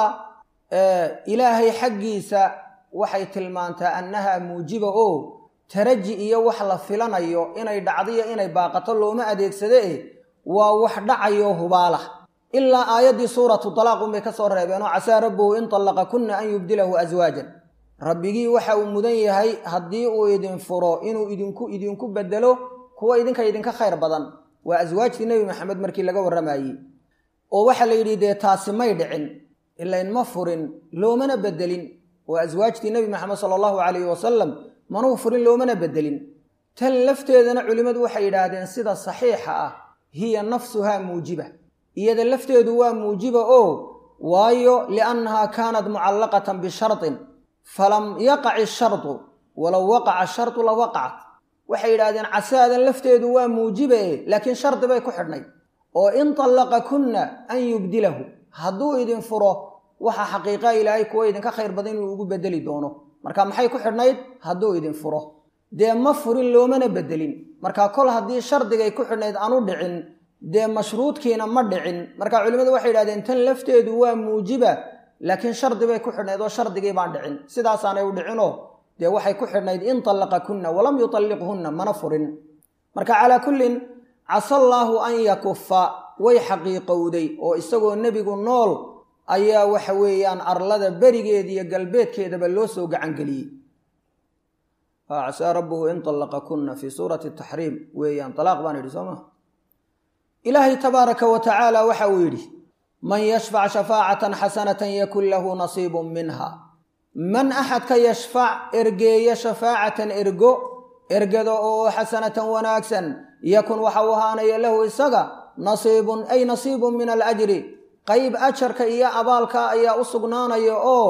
ilaahay xaggiisa waxay tilmaantaa annaha muujiba oo taraji iyo wax la filanayo inay dhacdiyo inay baaqato looma adeegsade eh waa wax dhacayo hubaala ilaa aayaddii suuratu talaaq unbay ka soo reebeen oo casaa rabbuhu in طallaqakunna an yubdilahu aswaajan rabbigii waxa uu mudan yahay haddii uu idin furo inuu idinku idinku bedelo kuwa idinka idinka khayr badan waa aswaajtii nebi maxamed markii laga warramayey oo waxaa la yidhi dee taasi may dhicin ilayn ma furin loomana bedelin oo aswaajtii nebi maxamed sala allahu calayhi wasalam manuu furin loomana bedelin tan lafteedana culimmadu waxay yidhaahdeen sida saxiixa ah hiya nafsuhaa muujiba iyada lafteedu waa muujiba oo waayo liannahaa kaanat mucallaqatan bishartin falam yaqac ishardu walow waqaca ashardu la waqacat waxay yidhaahdeen casaadan lafteedu waa muujiba e laakiin shardi bay ku xidhnayd oo in tallaqa kunna an yubdilahu hadduu idin furo waxa xaqiiqaa ilaahay kuwa idinka khayr badan inuu ugu bedeli doono marka maxay ku xidhnayd hadduu idin furo dee ma furin loomana bedelin marka kol haddii shardigay ku xidhnayd aanu dhicin dee mashruudkiina ma dhicin marka culimmadu waxay yidhahdeen tan lafteedu waa muujiba laakiin shardi bay ku xidhnayd oo shardigii baan dhicin sidaasaanay u dhicinoo dee waxay ku xidhnayd in tallaqakunna walam yutalliqhunna mana furin marka calaa kullin casallaahu an yakufa way xaqiiqowday oo isagoo nebigu nool ayaa waxa weeyaan arlada berigeeda iyo galbeedkeedaba loo soo gacangeliyey casaa rabbuhu in طallaqakunna fii suurati taxriim weeyaan alaaq baan idhi soo ma ilaahay tabaaraka wa tacaala waxa uu yidhi man yashfac shafaacatan xasanatan yakun lahu nasiibun minha man axadka yashfac ergeeya shafaacatan ergo ergada oo xasanatan wanaagsan yakun waxa uu ahaanaya lahu isaga nasiibun ay nasiibun min alajri qayb ajarka iyo abaalka ayaa u sugnaanaya oo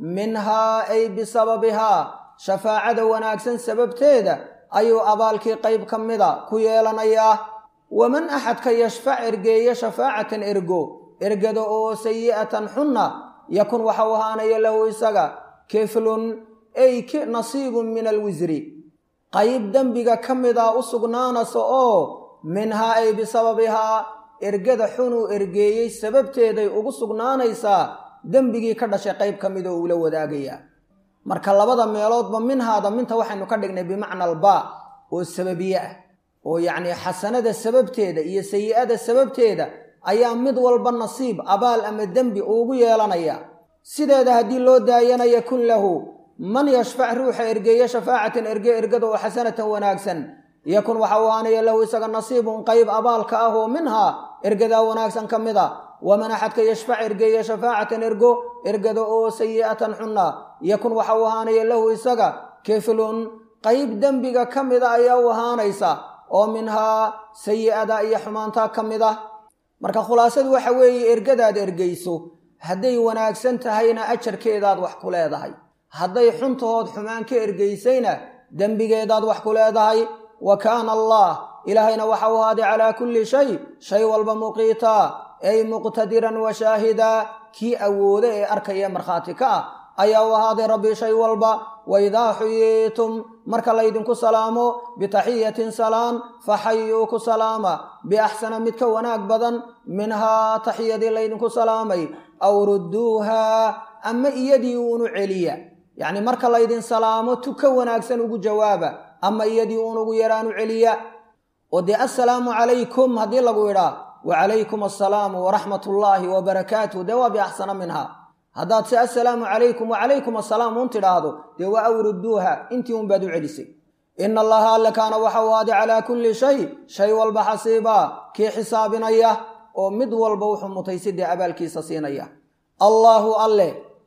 minhaa ay bisababihaa shafaacada wanaagsan sababteeda ayuu abaalkii qayb ka mida ku yeelanayaa waman axadka yashfac ergeeya shafaacatan ergo ergada oo sayi'atan xunna yakun waxa uu ahaanaya lahu isaga kiflun ay nasiibun min alwisri qayb dembiga ka mida u sugnaanaysa oo minhaa ay bisababihaa ergada xunuu ergeeyey sababteeday ugu sugnaanaysaa dembigii ka dhashay qayb ka mida uula wadaagayaa marka labada meeloodba minhaada minta waxaynu ka dhignay bimacna albaa oo sababiye ah oo yacnii xasanada sababteeda iyo sayi'ada sababteeda ayaa mid walba nasiib abaal ama dembi uugu yeelanaya sideeda haddii loo daayana yakun lahu man yashfac ruuxa ergeeya shafaacatan erge ergada oo xasanatan wanaagsan yakun waxa uu ahaanaya lahu isaga nasiibun qayb abaalka ah oo minhaa ergadaa wanaagsan ka mid a waman axadka yashfac ergeeya shafaacatan ergo ergada oo sayi'atan xunna yakun waxa uu ahaanaya lahu isaga kiflun qayb dembiga ka mida ayaa u ahaanaysa oo minhaa sayi'ada iyo xumaantaa ka mid ah marka khulaasadu waxa weeye ergadaad ergeyso hadday wanaagsan tahayna ajarkeedaad wax ku leedahay hadday xuntahood xumaan ka ergeysayna dembigeedaad wax ku leedahay wa kaana allah ilaahayna waxa u ahaaday calaa kulli shay shay walba muqiitaa ay muqtadiran wa shaahidaa kii awooda ee arkaya markhaati ka ah ayaa u ahaaday rabbi shay walba waidaa xuyiitum marka laydinku salaamo bitaxiyatin salaan faxayuu ku salaama biaxsana mid ka wanaag badan minhaa taxiyadii laydinku salaamay aw rudduuhaa ama iyadii uunu celiya yacni marka laydin salaamo tu ka wanaagsan ugu jawaaba ama iyadii uun ugu yaraanu celiya oo dee assalaamu calaykum haddii lagu idhaa wacalaykum assalaamu waraxmat ullaahi wabarakaatuh dee waa biaxsana minha haddaad se assalaamu calaykum wacalaykum assalaam uun tidhaahdo dee waa awrudduuha intii un baad u celisay ina allaha alle kaana waxa u aaday calaa kulli shay shay walba xasiibaa kii xisaabinaya oo mid walba wuxuu mutaysi dee abaalkiisa siinaya allaahu alle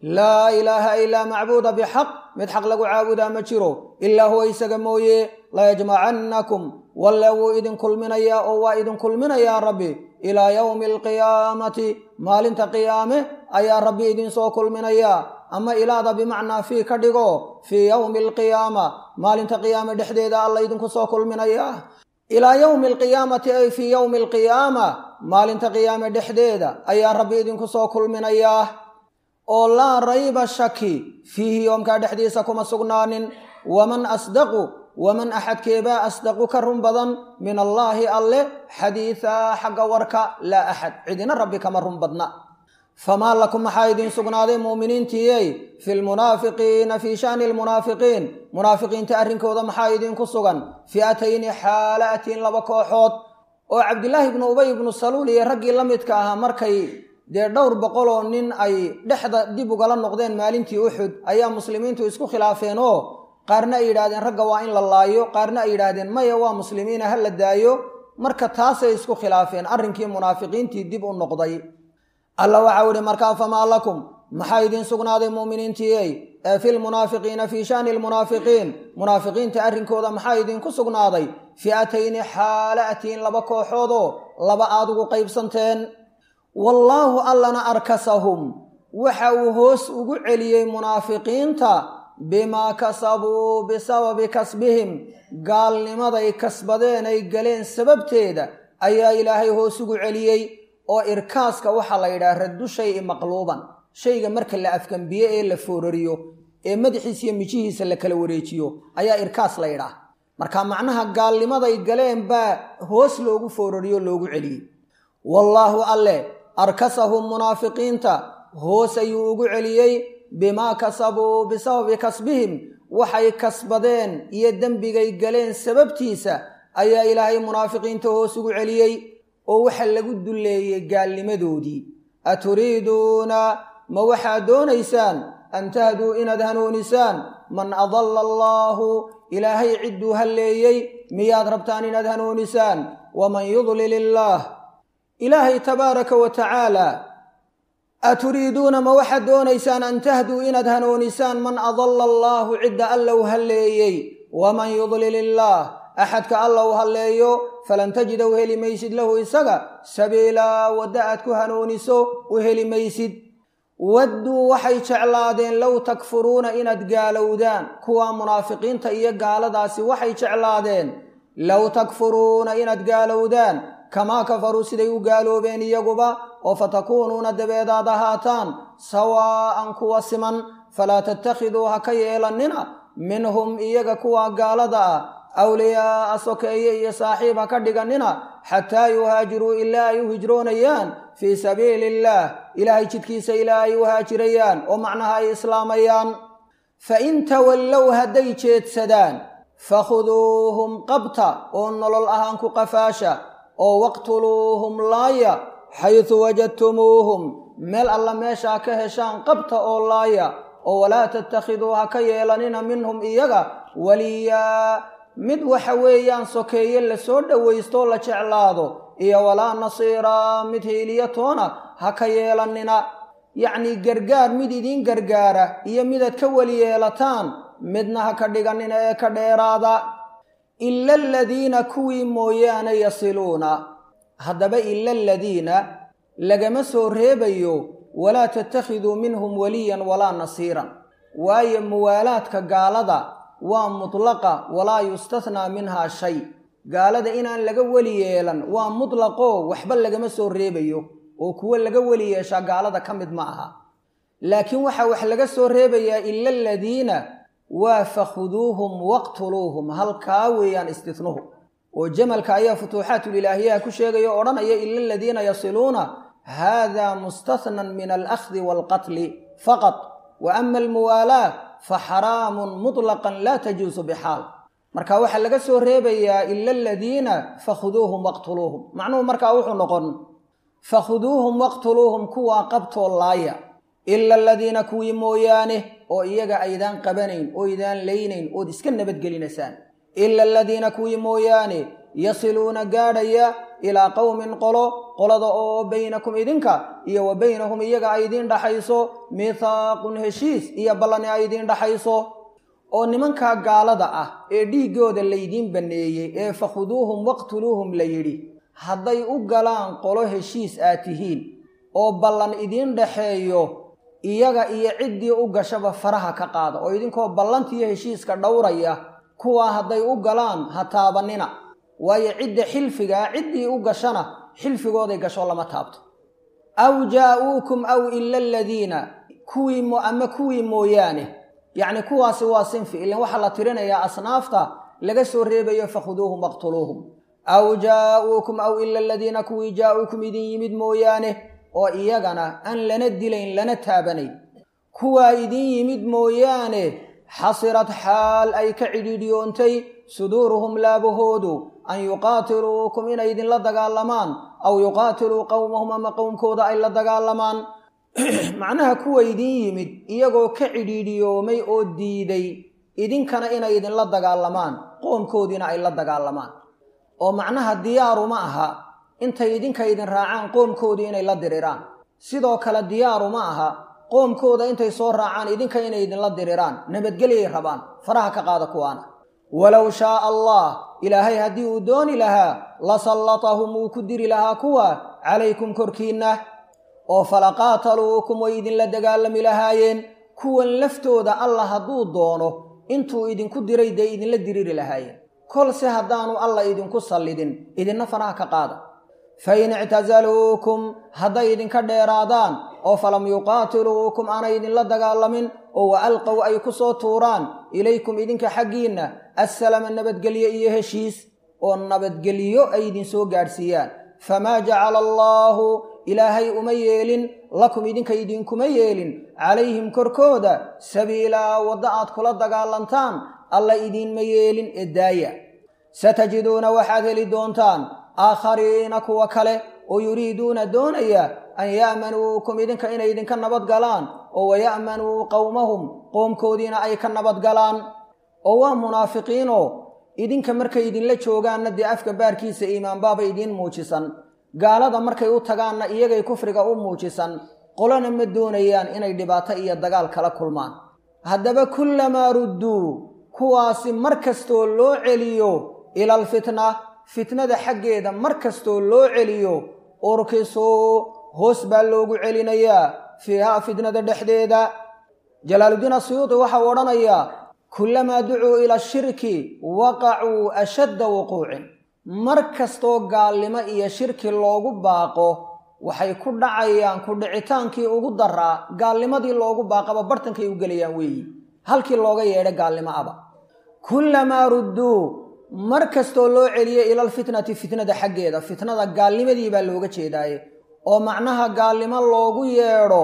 laa ilaaha ilaa macbuuda bixaq mid xaq lagu caabudaa ma jiro ilaa huwa isaga mooye layajmacannakum walle wuu idin kulminayaa oo waa idin kulminayaa rabbi ilaa yowmi alqiyaamati maalinta qiyaame ayaa rabbi idinsoo kulminayaa ama ilaada bimacnaa fii ka dhigo fii yowmi alqiyaama maalinta qiyaame dhexdeeda alla idinku soo kulminayaa ilaa yowmi alqiyaamati ay fii yowmi alqiyaama maalinta qiyaame dhexdeeda ayaa rabbi idinku soo kulminayaa oo laa rayba shaki fiihi yoomkaa dhexdiisa kuma sugnaanin waman asdaqu waman axadkeebaa asdaqu ka run badan min allaahi alle xadiidaa xagga warka laa axad cidina rabbi kama run badna famaa lakum maxaa idiin sugnaaday muuminiintiyey fi lmunaafiqiina fii shani lmunaafiqiin munaafiqiinta arrinkooda maxaa idiinku sugan fi'atayni xaala'atiin laba kooxood oo cabdilaahi ibnu ubay ibnu saluul iyo raggii la midka ahaa markay dee dhowr boqoloo nin ay dhexda dib ugala noqdeen maalintii uxud ayaa muslimiintu isku khilaafeen oo qaarna ay yidhahdeen ragga waa in la laayo qaarna ay yidhaahdeen maya waa muslimiina ha la daayo marka taasay isku khilaafeen arrinkii munaafiqiintii dib u noqday alla waxau ihi markaa famaa lakum maxaa idiin sugnaaday muuminiintiiyey ee fi lmunaafiqiina fii shani lmunaafiqiin munaafiqiinta arrinkooda maxaa idinku sugnaaday fi'atayni xaala'atiin laba kooxoodoo laba aad ugu qaybsanteen wallaahu allana arkasahum waxa uu hoos ugu celiyey munaafiqiinta bimaa kasabuu bisababi kasbihim gaalnimaday kasbadeen ay galeen sababteeda ayaa ilaahay hoos ugu celiyey oo irkaaska waxaa la yidhaha raddu shay-i maqluuban shayga marka la afkambiye ee la foorariyo ee madaxiisa iyo mijihiisa la kala wareejiyo ayaa irkaas la yidhaah marka macnaha gaalnimaday galeen baa hoos loogu foorariyo loogu celiyey wallaahu alle arkasahum munaafiqiinta hoos ayuu ugu celiyey bimaa kasabuu bisababi kasbihim waxay kasbadeen iyo dembigay galeen sababtiisa ayaa ilaahay munaafiqiinta hoos ugu celiyey oo waxa lagu dulleeyey gaalnimadoodii aturiiduuna ma waxaad doonaysaan an tahduu inaad hanuunisaan man adalla allaahu ilaahay cidduu halleeyey miyaad rabtaan inaad hanuunisaan waman yudlil illaah ilaahay tabaaraka wa tacaala aturiiduuna ma waxaad doonaysaan an tahduu inaad hanuunisaan man adalla allaahu cidda alla u halleeyey waman yudlil illaah axadka alla u halleeyo falan tajida u heli maysid lahu isaga sabiilaa wadda aad ku hanuuniso u heli maysid wadduu waxay jeclaadeen low takfuruuna inaad gaalowdaan kuwa munaafiqiinta iyo gaaladaasi waxay jeclaadeen low takfuruuna inaad gaalowdaan kamaa kafaruu siday u gaaloobeen iyaguba oo fatakuunuuna dabeedaad ahaataan sawaa'an kuwa siman falaa tattakhiduu ha ka yeelannina minhum iyaga kuwa gaalada ah awliyaa'a sokeeye iyo saaxiib ha ka dhigannina xataa yuhaajiruu ilaa ay u hijroonayaan fii sabiili illaah ilaahay jidkiisa ilaa ay u haajirayaan oo macnaha ay islaamayaan fa in tawallow hadday jeedsadaan fakhuduuhum qabta oo nolol ahaan ku qafaasha oo waqtuluuhum laaya xaysu wajadtumuuhum meel alla meeshaa ka heshaan qabta oo laaya oo walaa tattakhiduu ha ka yeelanina minhum iyaga waliyaa mid waxa weeyaan sokeeye lasoo dhowaystooo la jeclaado iyo walaa nasiiraa mid hiiliyo toona ha ka yeelannina yacnii gargaar mid idiin gargaara iyo midaad ka weli yeelataan midna ha ka dhigannina ee ka dheeraada ila aladiina kuwii mooyaane yasiluuna haddaba ila aladiina lagama soo reebayo walaa tattakhiduu minhum waliyan walaa nasiiran waayo muwaalaadka gaalada waa mutlaqa walaa yustathnaa minhaa shay gaalada inaan laga weli yeelan waa mutlaqoo waxba lagama soo reebayo oo kuwo laga weli yeeshaa gaalada ka mid ma aha laakiin waxaa wax laga soo reebayaa ila aladiina waa fakhuduuhum waqtuluuhum halkaa weeyaan istihnuhu oo jamalka ayaa futuuxaatulilaahiyaha ku sheegaya o odhanaya ila aladiina yasiluuna hada mustathnan min alakhdi waalqatli faqad wa ama almuwaalaa fa xaraamun mutlaqan laa tajuusu bixaal marka waxaa laga soo reebayaa ila aladiina fakhuduuhum waqtuluuhum macnuhu markaa wuxuu noqon fakhuduuhum waqtuluuhum kuwaa qabtoo laaya ila aladiina kuwii mooyaane oo iyaga aydaan qabanayn oo idaan laynayn ood iska nabadgelinaysaan ila aladiina kuwii mooyaane yasiluuna gaadhaya ilaa qowmin qolo qolada oo baynakum idinka iyo wa baynahum iyaga ay idiin dhaxayso mithaaqun heshiis iyo ballani ay idiin dhaxayso oo nimankaa gaalada ah ee dhiiggooda laydiin banneeyey ee fakhuduuhum waqtuluuhum la yidhi hadday u galaan qolo heshiis aad tihiin oo ballan idiin dhaxeeyo iyaga iyo ciddii u gashaba faraha ka qaada oo idinkoo ballantiiyo heshiiska dhowraya kuwaa hadday u galaan ha taabanina waayo cidda xilfigaa ciddii u gashana xilfigooday gasho lama taabto aw jaa-uukum aw ila aladiina kuwii ama kuwii mooyaane yacni kuwaasi waa sinfi ilan waxaa la tirinayaa asnaafta laga soo reebayo fakhuduuhum waqtuluuhum aw jaa-uukum aw ila aladiina kuwii jaa-uukum idin yimid mooyaane oo iyagana aan lana dilayn lana taabanayn kuwaa idin yimid mooyaane xasirad xaal ay ka cidhiidhiyoontay suduuruhum laabahoodu an yuqaatiluukum inay idinla dagaalamaan aw yuqaatiluu qowmahum ama qowmkooda ay la dagaalamaan macnaha kuwa idin yimid iyagoo ka cidhiidhiyoomay oo diiday idinkana inay idinla dagaalamaan qoomkoodiina ay la dagaalamaan oo macnaha diyaaru ma aha intay idinka idin raacaan qoomkoodii inay la diriraan sidoo kale diyaaru ma aha qoomkooda intay soo raacaan idinka inay idinla diriraan nabadgelyay rabaan faraha ka qaada kuwaana walow shaaa allah ilaahay haddii uu dooni lahaa la sallatahum wuu ku diri lahaa kuwa calaykum korkiinna oo falaqaataluukum way idinla dagaalami lahaayeen kuwan laftooda allah hadduu doono intuu idinku diray dee idinla diriri lahaayeen kolse haddaanu allah idinku sallidin idinna faraha ka qaada fa in ictasaluukum hadday idinka dheeraadaan oo falam yuqaatiluukum aanay idinla dagaalamin oo wa alqow ay ku soo tuuraan ilaykum idinka xaggiinna assalama nabadgelyo iyo heshiis oo nabadgelyo ay idinsoo gaadhsiiyaan famaa jacala allaahu ilaahay uma yeelin lakum idinka idinkuma yeelin calayhim korkooda sabiilaa waddo aad kula dagaalantaan alla idiinma yeelin ee daaya satajiduuna waxaad heli doontaan aakhariina kuwa kale oo yuriiduuna doonaya an ya'manuukum idinka inay idinka nabad galaan oo waya'manuu qowmahum qoomkoodiina ay ka nabad galaan oo waa munaafiqiinoo idinka markay idinla joogaanna dee afka baarkiisa iimaanbaaba idiin muujisan gaalada markay u tagaanna iyagay kufriga u muujisan qolona ma doonayaan inay dhibaato iyo dagaal kala kulmaan haddaba kullamaa rudduu kuwaasi mar kastoo loo celiyo ila alfitna fitnada xaggeeda mar kastoo loo celiyo urkisuu hoos baa loogu celinayaa fiihaa fitnada dhexdeeda jalaaluddiin asuyuudi waxau odhanayaa kullamaa ducuu ila shirki waqacuu ashadda wuquucin mar kastoo gaalnimo iyo shirki loogu baaqo waxay ku dhacayaan ku dhicitaankii ugu daraa gaalnimadii loogu baaqaba bartankay u gelayaan weeyi halkii looga yeedha gaalnimo aba kullamaa rudduu mar kastoo loo celiyo ilalfitnati fitnada xaggeeda fitnada gaalnimadii baa looga jeedaaye oo macnaha gaalnimo loogu yeedho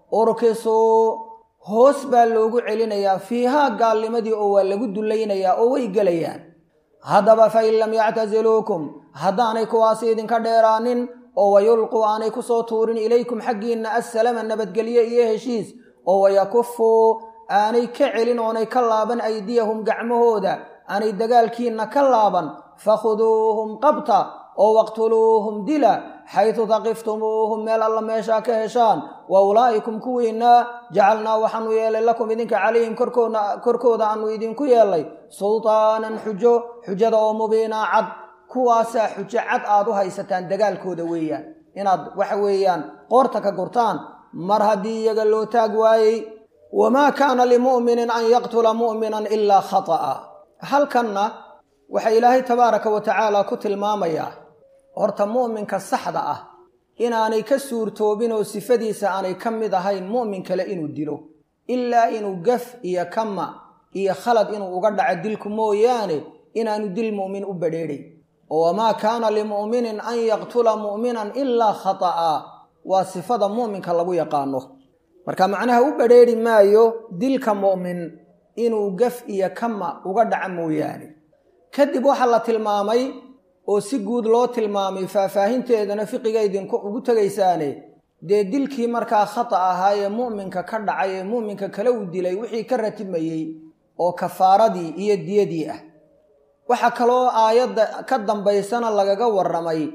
urkisuu hoos baa loogu celinayaa fiihaa gaalnimadii oo waa lagu dullaynayaa oo way gelayaan haddaba fa in lam yactasiluukum haddaanay kuwaasi idinka dheeraanin oo wayulquu aanay ku soo tuurin ilaykum xaggiinna assalama nabadgelye iyo heshiis oo wayakufuu aanay ka celin oonay ka laaban aydiyahum gacmahooda aanay dagaalkiinna ka laaban fakhuduuhum qabta oo waqtuluuhum dila xaydu taqiftumuuhum meel alla meeshaa ka heshaan wa ulaa'ikum kuwiinna jacalnaa waxaanu yeelay lakum idinka calayhim korkooda aanu idinku yeelay sultaanan xujo xujada oo mubiinaa cad kuwaasaa xujo cad aad u haysataan dagaalkooda weeyaan inaad waxa weeyaan qoorta ka gurtaan mar haddii iyaga loo taag waayey wamaa kaana limu'minin an yaqtula mu'minan ilaa khata'a halkanna waxaa ilaahay tabaaraka wa tacaala ku tilmaamayaa horta mu'minka saxda ah inaanay ka suurtoobin oo sifadiisa aanay ka mid ahayn mu'min kale inuu dilo ilaa inuu gaf iyo kama iyo khalad inuu uga dhaco dilku mooyaane inaanu dil mu'min u badheedhay oo wamaa kaana limu'minin an yaqtula mu'minan ilaa khata'a waa sifada mu'minka lagu yaqaano marka macnaha u badheedhi maayo dilka mu'min inuu gaf iyo kama uga dhaco mooyaane kadib waxaa la tilmaamay oo si guud loo tilmaamay faahfaahinteedana fiqiga idinku ugu tegaysaane dee dilkii markaa khata ahaa ee mu'minka ka dhacay ee mu'minka kale uu dilay wixii ka ratimayey oo kafaaradii iyo diyadii ah waxaa kaloo aayadda ka dambaysana lagaga warramay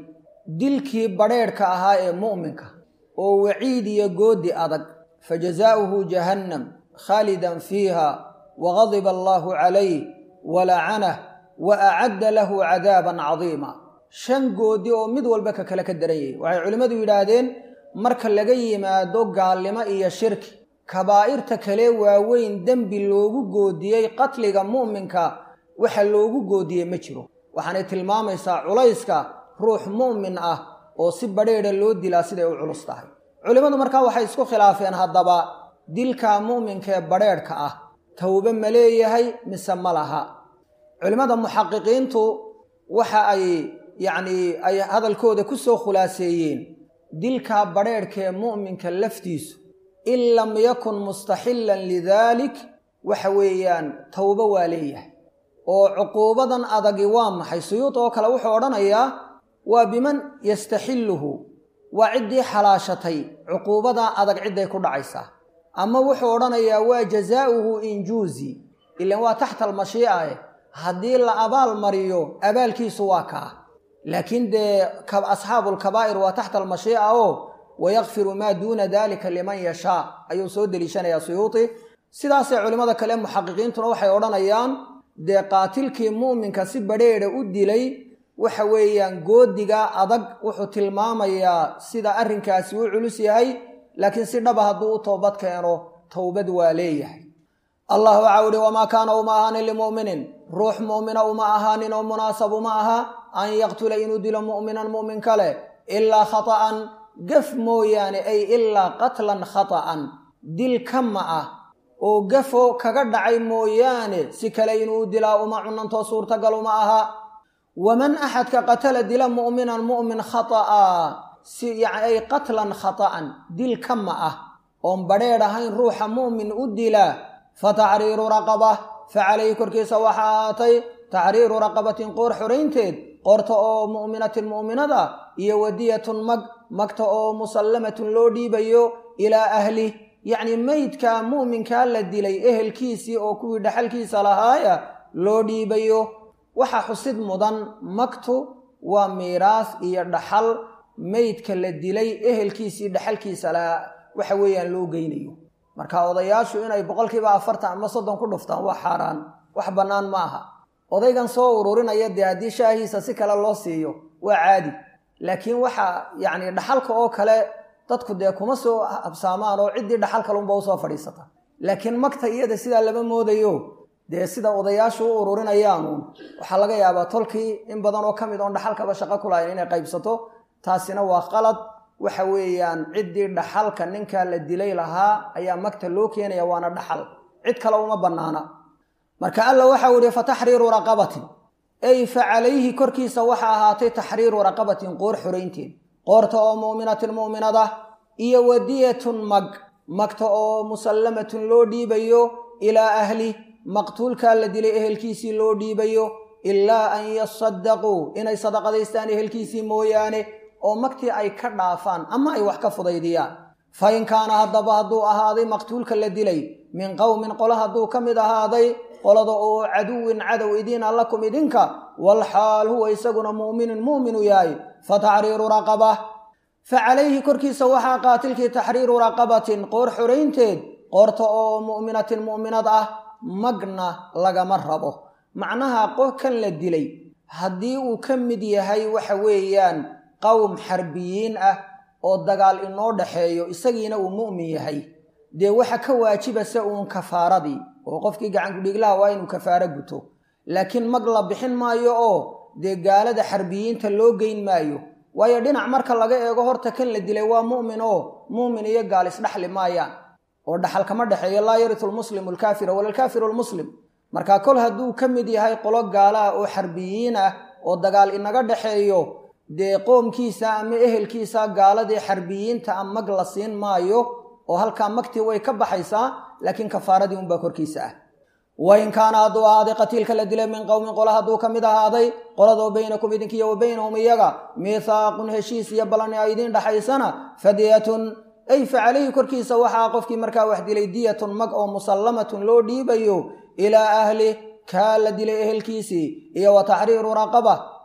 dilkii badrheedhka ahaa ee mu'minka oo waciid iyo goodi adag fa jazaa'uhu jahannam khaalidan fiiha wagadiba allaahu calayh walacanah wa acadda lahu cadaaban cadiima shan goodi oo mid walba ka kale ka daran yahay waxay culimmadu yidhaahdeen marka laga yimaado gaalnimo iyo shirki kabaa'irta kale waaweyn dembi loogu goodiyey qatliga mu'minka waxa loogu goodiyey ma jiro waxaanay tilmaamaysaa culayska ruux mu'min ah oo si badheedha loo dilaa siday u culus tahay culimmadu markaa waxay isku khilaafeen haddaba dilka mu'minka ee badheedhka ah towbe ma leeyahay mise ma laha culimmada muxaqiqiintu waxa ay yacnii ay hadalkooda ku soo khulaaseeyeen dilkaa badheedhka ee mu'minka laftiisu in lam yakun mustaxillan lidaalik waxa weeyaan towbo waa leeyahay oo cuquubadan adagi waa maxay suyuud oo kale wuxuu odhanayaa waa biman yastaxilluhu waa ciddii xalaashatay cuquubadaa adag cidday ku dhacaysaa ama wuxuu odhanayaa waa jazaa'uhu injuuzi ilan waa taxta almashii'a eh haddii la abaal mariyo abaalkiisu waa kaa laakiin dee asxaabulkabaa'ir waa taxta almashii'a oo wayakfiru maa duuna dalika liman yashaa ayuu soo deliishanayaa suyuuti sidaasee culimmada kale muxaqiqiintuna waxay odhanayaan dee qaatilkii mu'minka si badheedha u dilay waxa weeyaan goodiga adag wuxuu tilmaamayaa sida arrinkaasi u culus yahay laakiin si dhaba hadduu u toobad keeno towbad waa leeyahay allah waxaa uhi wamaa kaana uma ahaanin limu'minin ruux mu'mina uma ahaanin oo munaasab uma aha an yaqtula inuu dilo mu'minan mu'min kale ilaa khata'an gaf mooyaane ay ilaa qatlan khata'an dil kama ah oo gafo kaga dhacay mooyaane si kale inuu dilaa uma cunantoo suurtagal uma aha waman axadka qatala dila mu'minan mu'min khata'a si yani ay qatlan khata'an dil kama ah oon badheedh ahayn ruuxa mu'min u dila fa taxriiru raqaba fa calayhi korkiisa waxaa ahaatay taxriiru raqabatin qoor xoraynteed qoorta oo mu'minatin mu'minada iyo wadiyatun mag magta oo musallamatun loo dhiibayo ilaa ahlih yacni meydka mu'minkaa la dilay ehelkiisii oo kuwii dhaxalkiisa lahaaya loo dhiibayo waxaa xusid mudan magtu waa miiraas iyo dhaxal meydka la dilay ehelkiisii dhaxalkiisa lahaa waxa weeyaan loo geynayo marka odayaashu inay boqolkiiba afartan ama soddon ku dhuftaan waa xaaraan wax bannaan ma aha odaygan soo ururinaya dee haddii shaahiisa si kale loo siiyo waa caadi laakiin waxa yacni dhaxalka oo kale dadku dee kuma soo habsaamaan oo ciddii dhaxal kalunba usoo fadhiisata laakiin magta iyada sidaa lama moodayo dee sida odayaashu u ururinayaanuun waxaa laga yaabaa tolkii in badan oo ka mid oon dhaxalkaba shaqo ku lahayn inay qaybsato taasina waa qalad waxa weeyaan ciddii dhaxalka ninkaa la dilay lahaa ayaa magta loo keenaya waana dhaxal cid kale uma bannaana marka alla waxau ihi fa taxriiru raqabatin ay fa calayhi korkiisa waxa ahaatay taxriiru raqabatin qoor xoraynteed qoorta oo mu'minatin mu'minada iyo wadiyatun mag magta oo musallamatun loo dhiibayo ilaa ahli maqtuulkaa la dilay ehelkiisii loo dhiibayo ilaa an yasadaquu inay sadaqadaystaan ehelkiisii mooyaane oo magtii ay ka dhaafaan ama ay wax ka fudaydiyaan fa in kaana haddaba hadduu ahaaday maqtuulka la dilay min qowmin qolo hadduu ka mid ahaaday qolada oo caduwin cadow idiina lakum idinka walxaal huwa isaguna mu'minun mu'minu yahay fa taxriiru raqaba fa calayhi korkiisa waxaa qaatilkii taxriiru raqabatin qoor xoraynteed qoorta oo mu'minatin mu'minad ah magna lagama rabo macnaha qofkan la dilay haddii uu ka mid yahay waxa weeyaan qowm xarbiyiin ah oo dagaal inoo dhaxeeyo isagiina uu mu'min yahay dee waxa ka waajibase uun kafaaradii oo qofkii gacankudhiglaha waa inuu kafaaro guto laakiin mag la bixin maayo oo dee gaalada xarbiyiinta loo geyn maayo waayo dhinac marka laga eego horta kan la dilay waa mu'min oo mu'min iyo gaal isdhaxli maayaan oo dhaxal kama dhexeeyo laa yaritu lmuslimu alkaafira wala alkaafiru lmuslim marka kol hadduu ka mid yahay qolo gaala ah oo xarbiyiin ah oo dagaal inaga dhexeeyo dee qoomkiisa ama ehelkiisa gaaladii xarbiyiinta a mag la siin maayo oo halkaa magtii way ka baxaysaa laakiin kafaaradii unbaa korkiisa ah wain kaana hadduu ahaaday qatiilka la dilay min qowmin qola hadduu ka mid ahaaday qoladoo baynakum idinkiiyo wa baynahum iyaga miithaaqun heshiis iyo balani ay idiin dhaxaysana fadiyatun ay fa calayhi korkiisa waxaa qofkii markaa wax dilay diyatun mag oo musallamatun loo dhiibayo ilaa ahli kaa la dilay ehelkiisii iyo wa taxriiru raqaba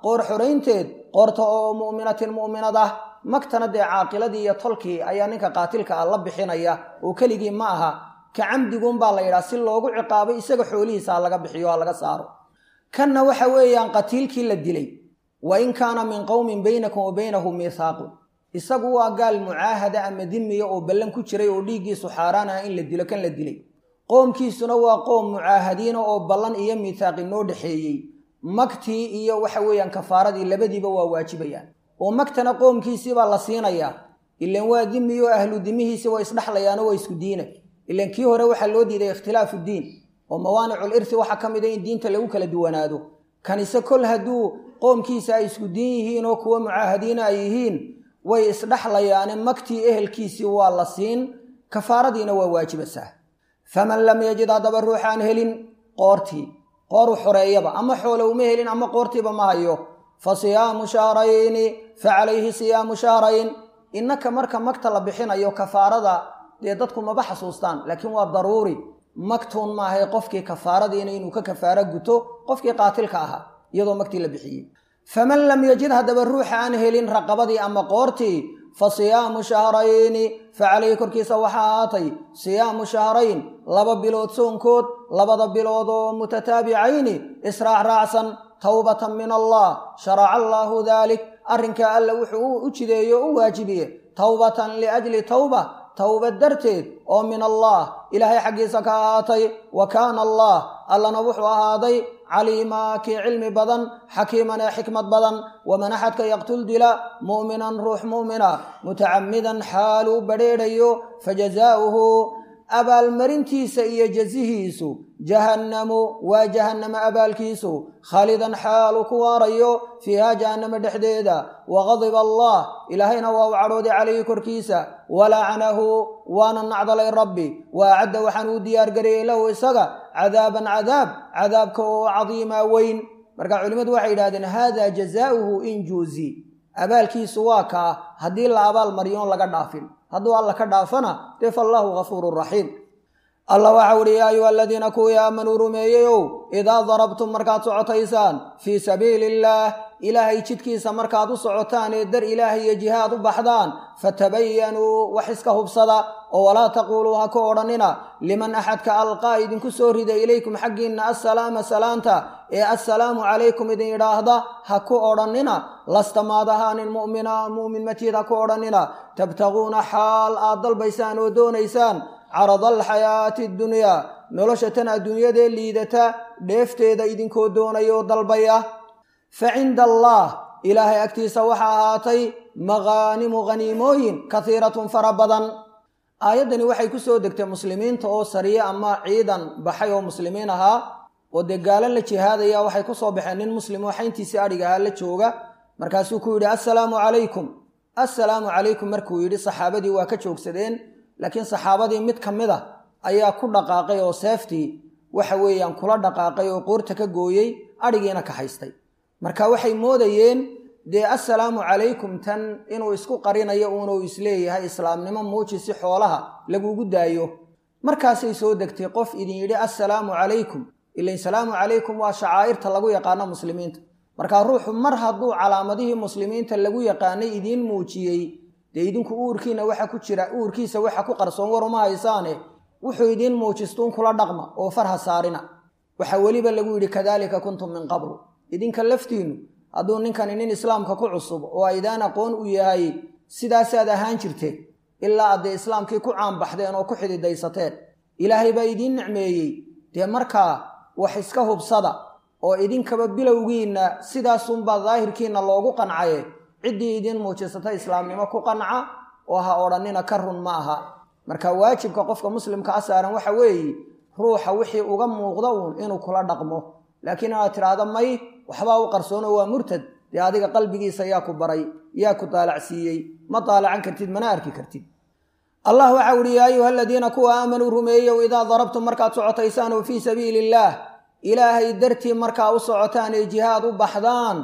qoor xoraynteed qoorta oo mu'minatin mu'minad ah magtana dee caaqiladii iyo tolkii ayaa ninka qaatilka ah la bixinaya oo keligii ma aha ka camdiguunbaa la yidhaha si loogu ciqaabay isaga xoolihiisa ha laga bixiyo ha laga saaro kanna waxa weeyaan qatiilkii la dilay wa in kaana min qowmin baynakum wa baynahum miithaaqun isagu waa gaal mucaahada ama dimiya oo ballan ku jiray oo dhiiggiisu xaaraan ah in la dilo kan la dilay qoomkiisuna waa qoom mucaahadiina oo ballan iyo miithaaqi noo dhexeeyey magtii iyo waxa weeyaan kafaaradii labadiiba waa waajibayaan oo magtana qoomkiisiibaa la siinayaa ilan waa dimi oo ahlu dimihiisi waa isdhexlayaano waa isku diina ilan kii hore waxaa loo diiday ikhtilaafu diin oo mawaanicul irsi waxaa ka mid a in diinta lagu kala duwanaado kanise kol hadduu qoomkiisa ay isku diin yihiin oo kuwa mucaahadiina ay yihiin way isdhexlayaane magtii ehelkiisii waa la siin kafaaradiina waa waajibasaa faman lam yajid haddaba ruuxaan helin qoortii qooru xoreeyaba ama xoole uma helin ama qoortiiba ma hayo fa siyaamu shahrayni fa calayhi siyaamu shahrayn innaka marka magta la bixinayo kafaarada dee dadku maba xasuustaan laakiin waa daruuri magtuun maahay qofkii kafaaradiina inuu ka kafaaro guto qofkii qaatilka ahaa iyadoo magtii la bixiyey faman lam yajid haddaba ruuxa aan helin raqabadii ama qoortii fa siyaamu shahrayni fa calayhi korkiisa waxaa ahaatay siyaamu shahrayn laba bilood soonkood labada bilood oo mutataabicayni israac raacsan towbatan min allah sharaca allaahu daalik arrinkaa alla wuxuu u jideeye o u waajibiye towbatan liajli towba towbad darteed oo min allah ilaahay xaggiisa ka ahaatay wa kaana allah allana wuxuu ahaaday caliimaa kii cilmi badan xakiiman ee xikmad badan waman axadka yaqtul dila mu'minan ruux mu'mina mutacamidan xaaluu badrheedhayo fajazaa'uhu abaalmarintiisa iyo jazihiisu jahannamu waa jahannama abaalkiisu khaalidan xaalu ku waarayo fiiha jahannama dhexdeeda waqadiba allah ilaahayna waa u cadhooday calayhi korkiisa walacanahu waana nacdalay rabbi wa acadda waxaan uu diyaargariyey lahu isaga cadaaban cadaab cadaabka oo cadiima weyn marka culimmadu waxay yidhahdeen hada jazaauhu in juuzi abaalkiisu waa kaa haddii la abaal mariyoon laga dhaafin hadduu alla ka dhaafana dee fallaahu gafuurun raxiim allah waxa uhi yaa ayuha aladiina kuwii aamanuu rumeeyeyow idaa darabtum markaad socotaysaan fii sabiili illaah ilaahay jidkiisa markaad u socotaan ee dar ilaahay iyo jihaad u baxdaan fatabayanuu wax iska hubsada oo walaa taquuluu ha ku odhannina liman axadka alqaa idinku soo rida ilaykum xaggiinna assalaama salaanta ee assalaamu calaykum idin idhaahda ha ku odhannina lasta maad ahaanin mu'mina mu'min matiid ha ku odhannina tabtaguuna xaal aad dalbaysaan oo doonaysaan carada alxayaati addunyaa nolosha tan adduunyadee liidata dheefteeda idinkoo doonaya oo dalbaya fa cinda allah ilaahay agtiisa waxaa ahaatay maqaanimu khaniimooyin kasiiratun fara badan aayaddani waxay ku soo degtay muslimiinta oo sariye ama ciidan baxay oo muslimiin ahaa oo dee gaalo la jihaadaya waxay ku soo baxeen nin muslim oo xayntiisii adhig ahaa la jooga markaasuu ku yidhi assalaamu calaykum assalaamu calaykum markuu yidhi saxaabadii waa ka joogsadeen laakiin saxaabadii mid ka mid a ayaa ku dhaqaaqay oo seeftii waxa weeyaan kula dhaqaaqay oo qoorta ka gooyey adhigiina ka haystay marka waxay moodayeen dee assalaamu calaykum tan inuu isku qarinayo uunuu isleeyahay islaamnimo muuji si xoolaha lagugu daayo markaasay soo degtay qof idin yidhi assalaamu calaykum ilain salaamu calaykum waa shacaa'irta lagu yaqaano muslimiinta markaa ruuxu mar hadduu calaamadihii muslimiinta lagu yaqaanay idiin muujiyey dee idinku uurkiina waxa ku jira uurkiisa waxa ku qarsoon war uma haysaane wuxuu idiin muujistuun kula dhaqma oo farha saarina waxaa weliba lagu yidhi kadaalika kuntum min qablu idinka laftiinnu hadduu ninkani nin islaamka ku cusub oo aydaan aqoon u yahay sidaasaad ahaan jirteen ilaa addee islaamkii ku caanbaxdeen oo ku xididaysateen ilaahay baa idiin nicmeeyey dee markaa wax iska hubsada oo idinkaba bilowgiinna sidaasunbaa daahirkiinna loogu qancaye ciddii idiin muujisata islaamnimo ku qanca oo ha odhannina ka run ma aha marka waajibka qofka muslimka a saaran waxa weeye ruuxa wixii uga muuqda uun inuu kula dhaqmo laakiin inaad tidhaahdo may waxbaa u qarsoono waa murtad dee adiga qalbigiisa yaa ku baray yaa ku daalacsiiyey ma daalacan kartid mana arki kartid allah waxa uhi yaa ayuha aladiina kuwa aamanuu rumeeyow idaa darabtum markaad socotaysaan oo fii sabiili illaah ilaahay dartii markaa u socotaan ee jihaad u baxdaan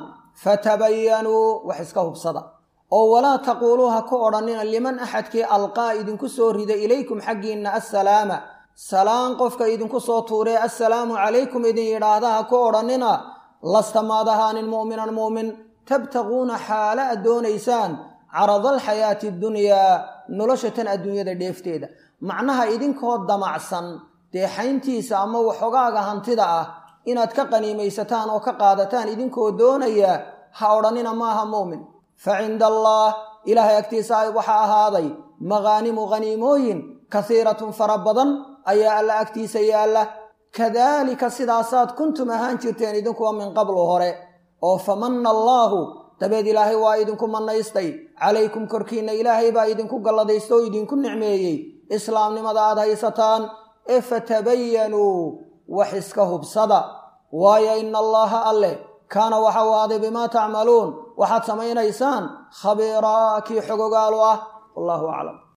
fatabayanuu wax iska hubsada oo walaa taquuluu ha ku odhannina liman axadkii alqaa idinku soo rida ilaykum xaggiinna assalaama salaan qofka idinku soo tuuree assalaamu calaykum idin yidhaahda ha ku odhannina lasta maad ahaanin mu'minan mu'min tabtaquuna xaala aad doonaysaan carada alxayaati addunyaa nolosha tan adduunyada dheefteeda macnaha idinkoo damacsan deexayntiisa ama waxogaaga hantida ah inaad ka qaniimaysataan oo ka qaadataan idinkoo doonaya ha odhanina maaha mu'min fa cinda allaah ilaahay agtiisa waxaa ahaaday maqaanimu khaniimooyin kasiiratun fara badan ayaa alla agtiisa yaalla kadaalika sidaasaad kuntum ahaan jirteen idinkuwa min qablu hore oo famanna allaahu dabeed ilaahay waa idinku mannaystay calaykum korkiinna ilaahay baa idinku galladaysta oo idinku nicmeeyey islaamnimada aad haysataan ee fatabayanuu wax iska hubsada waayo ina allaaha alleh kaana waxa u ahaaday bimaa tacmaluun waxaad samaynaysaan khabiiraa kii xogogaalu ah wallahu aclam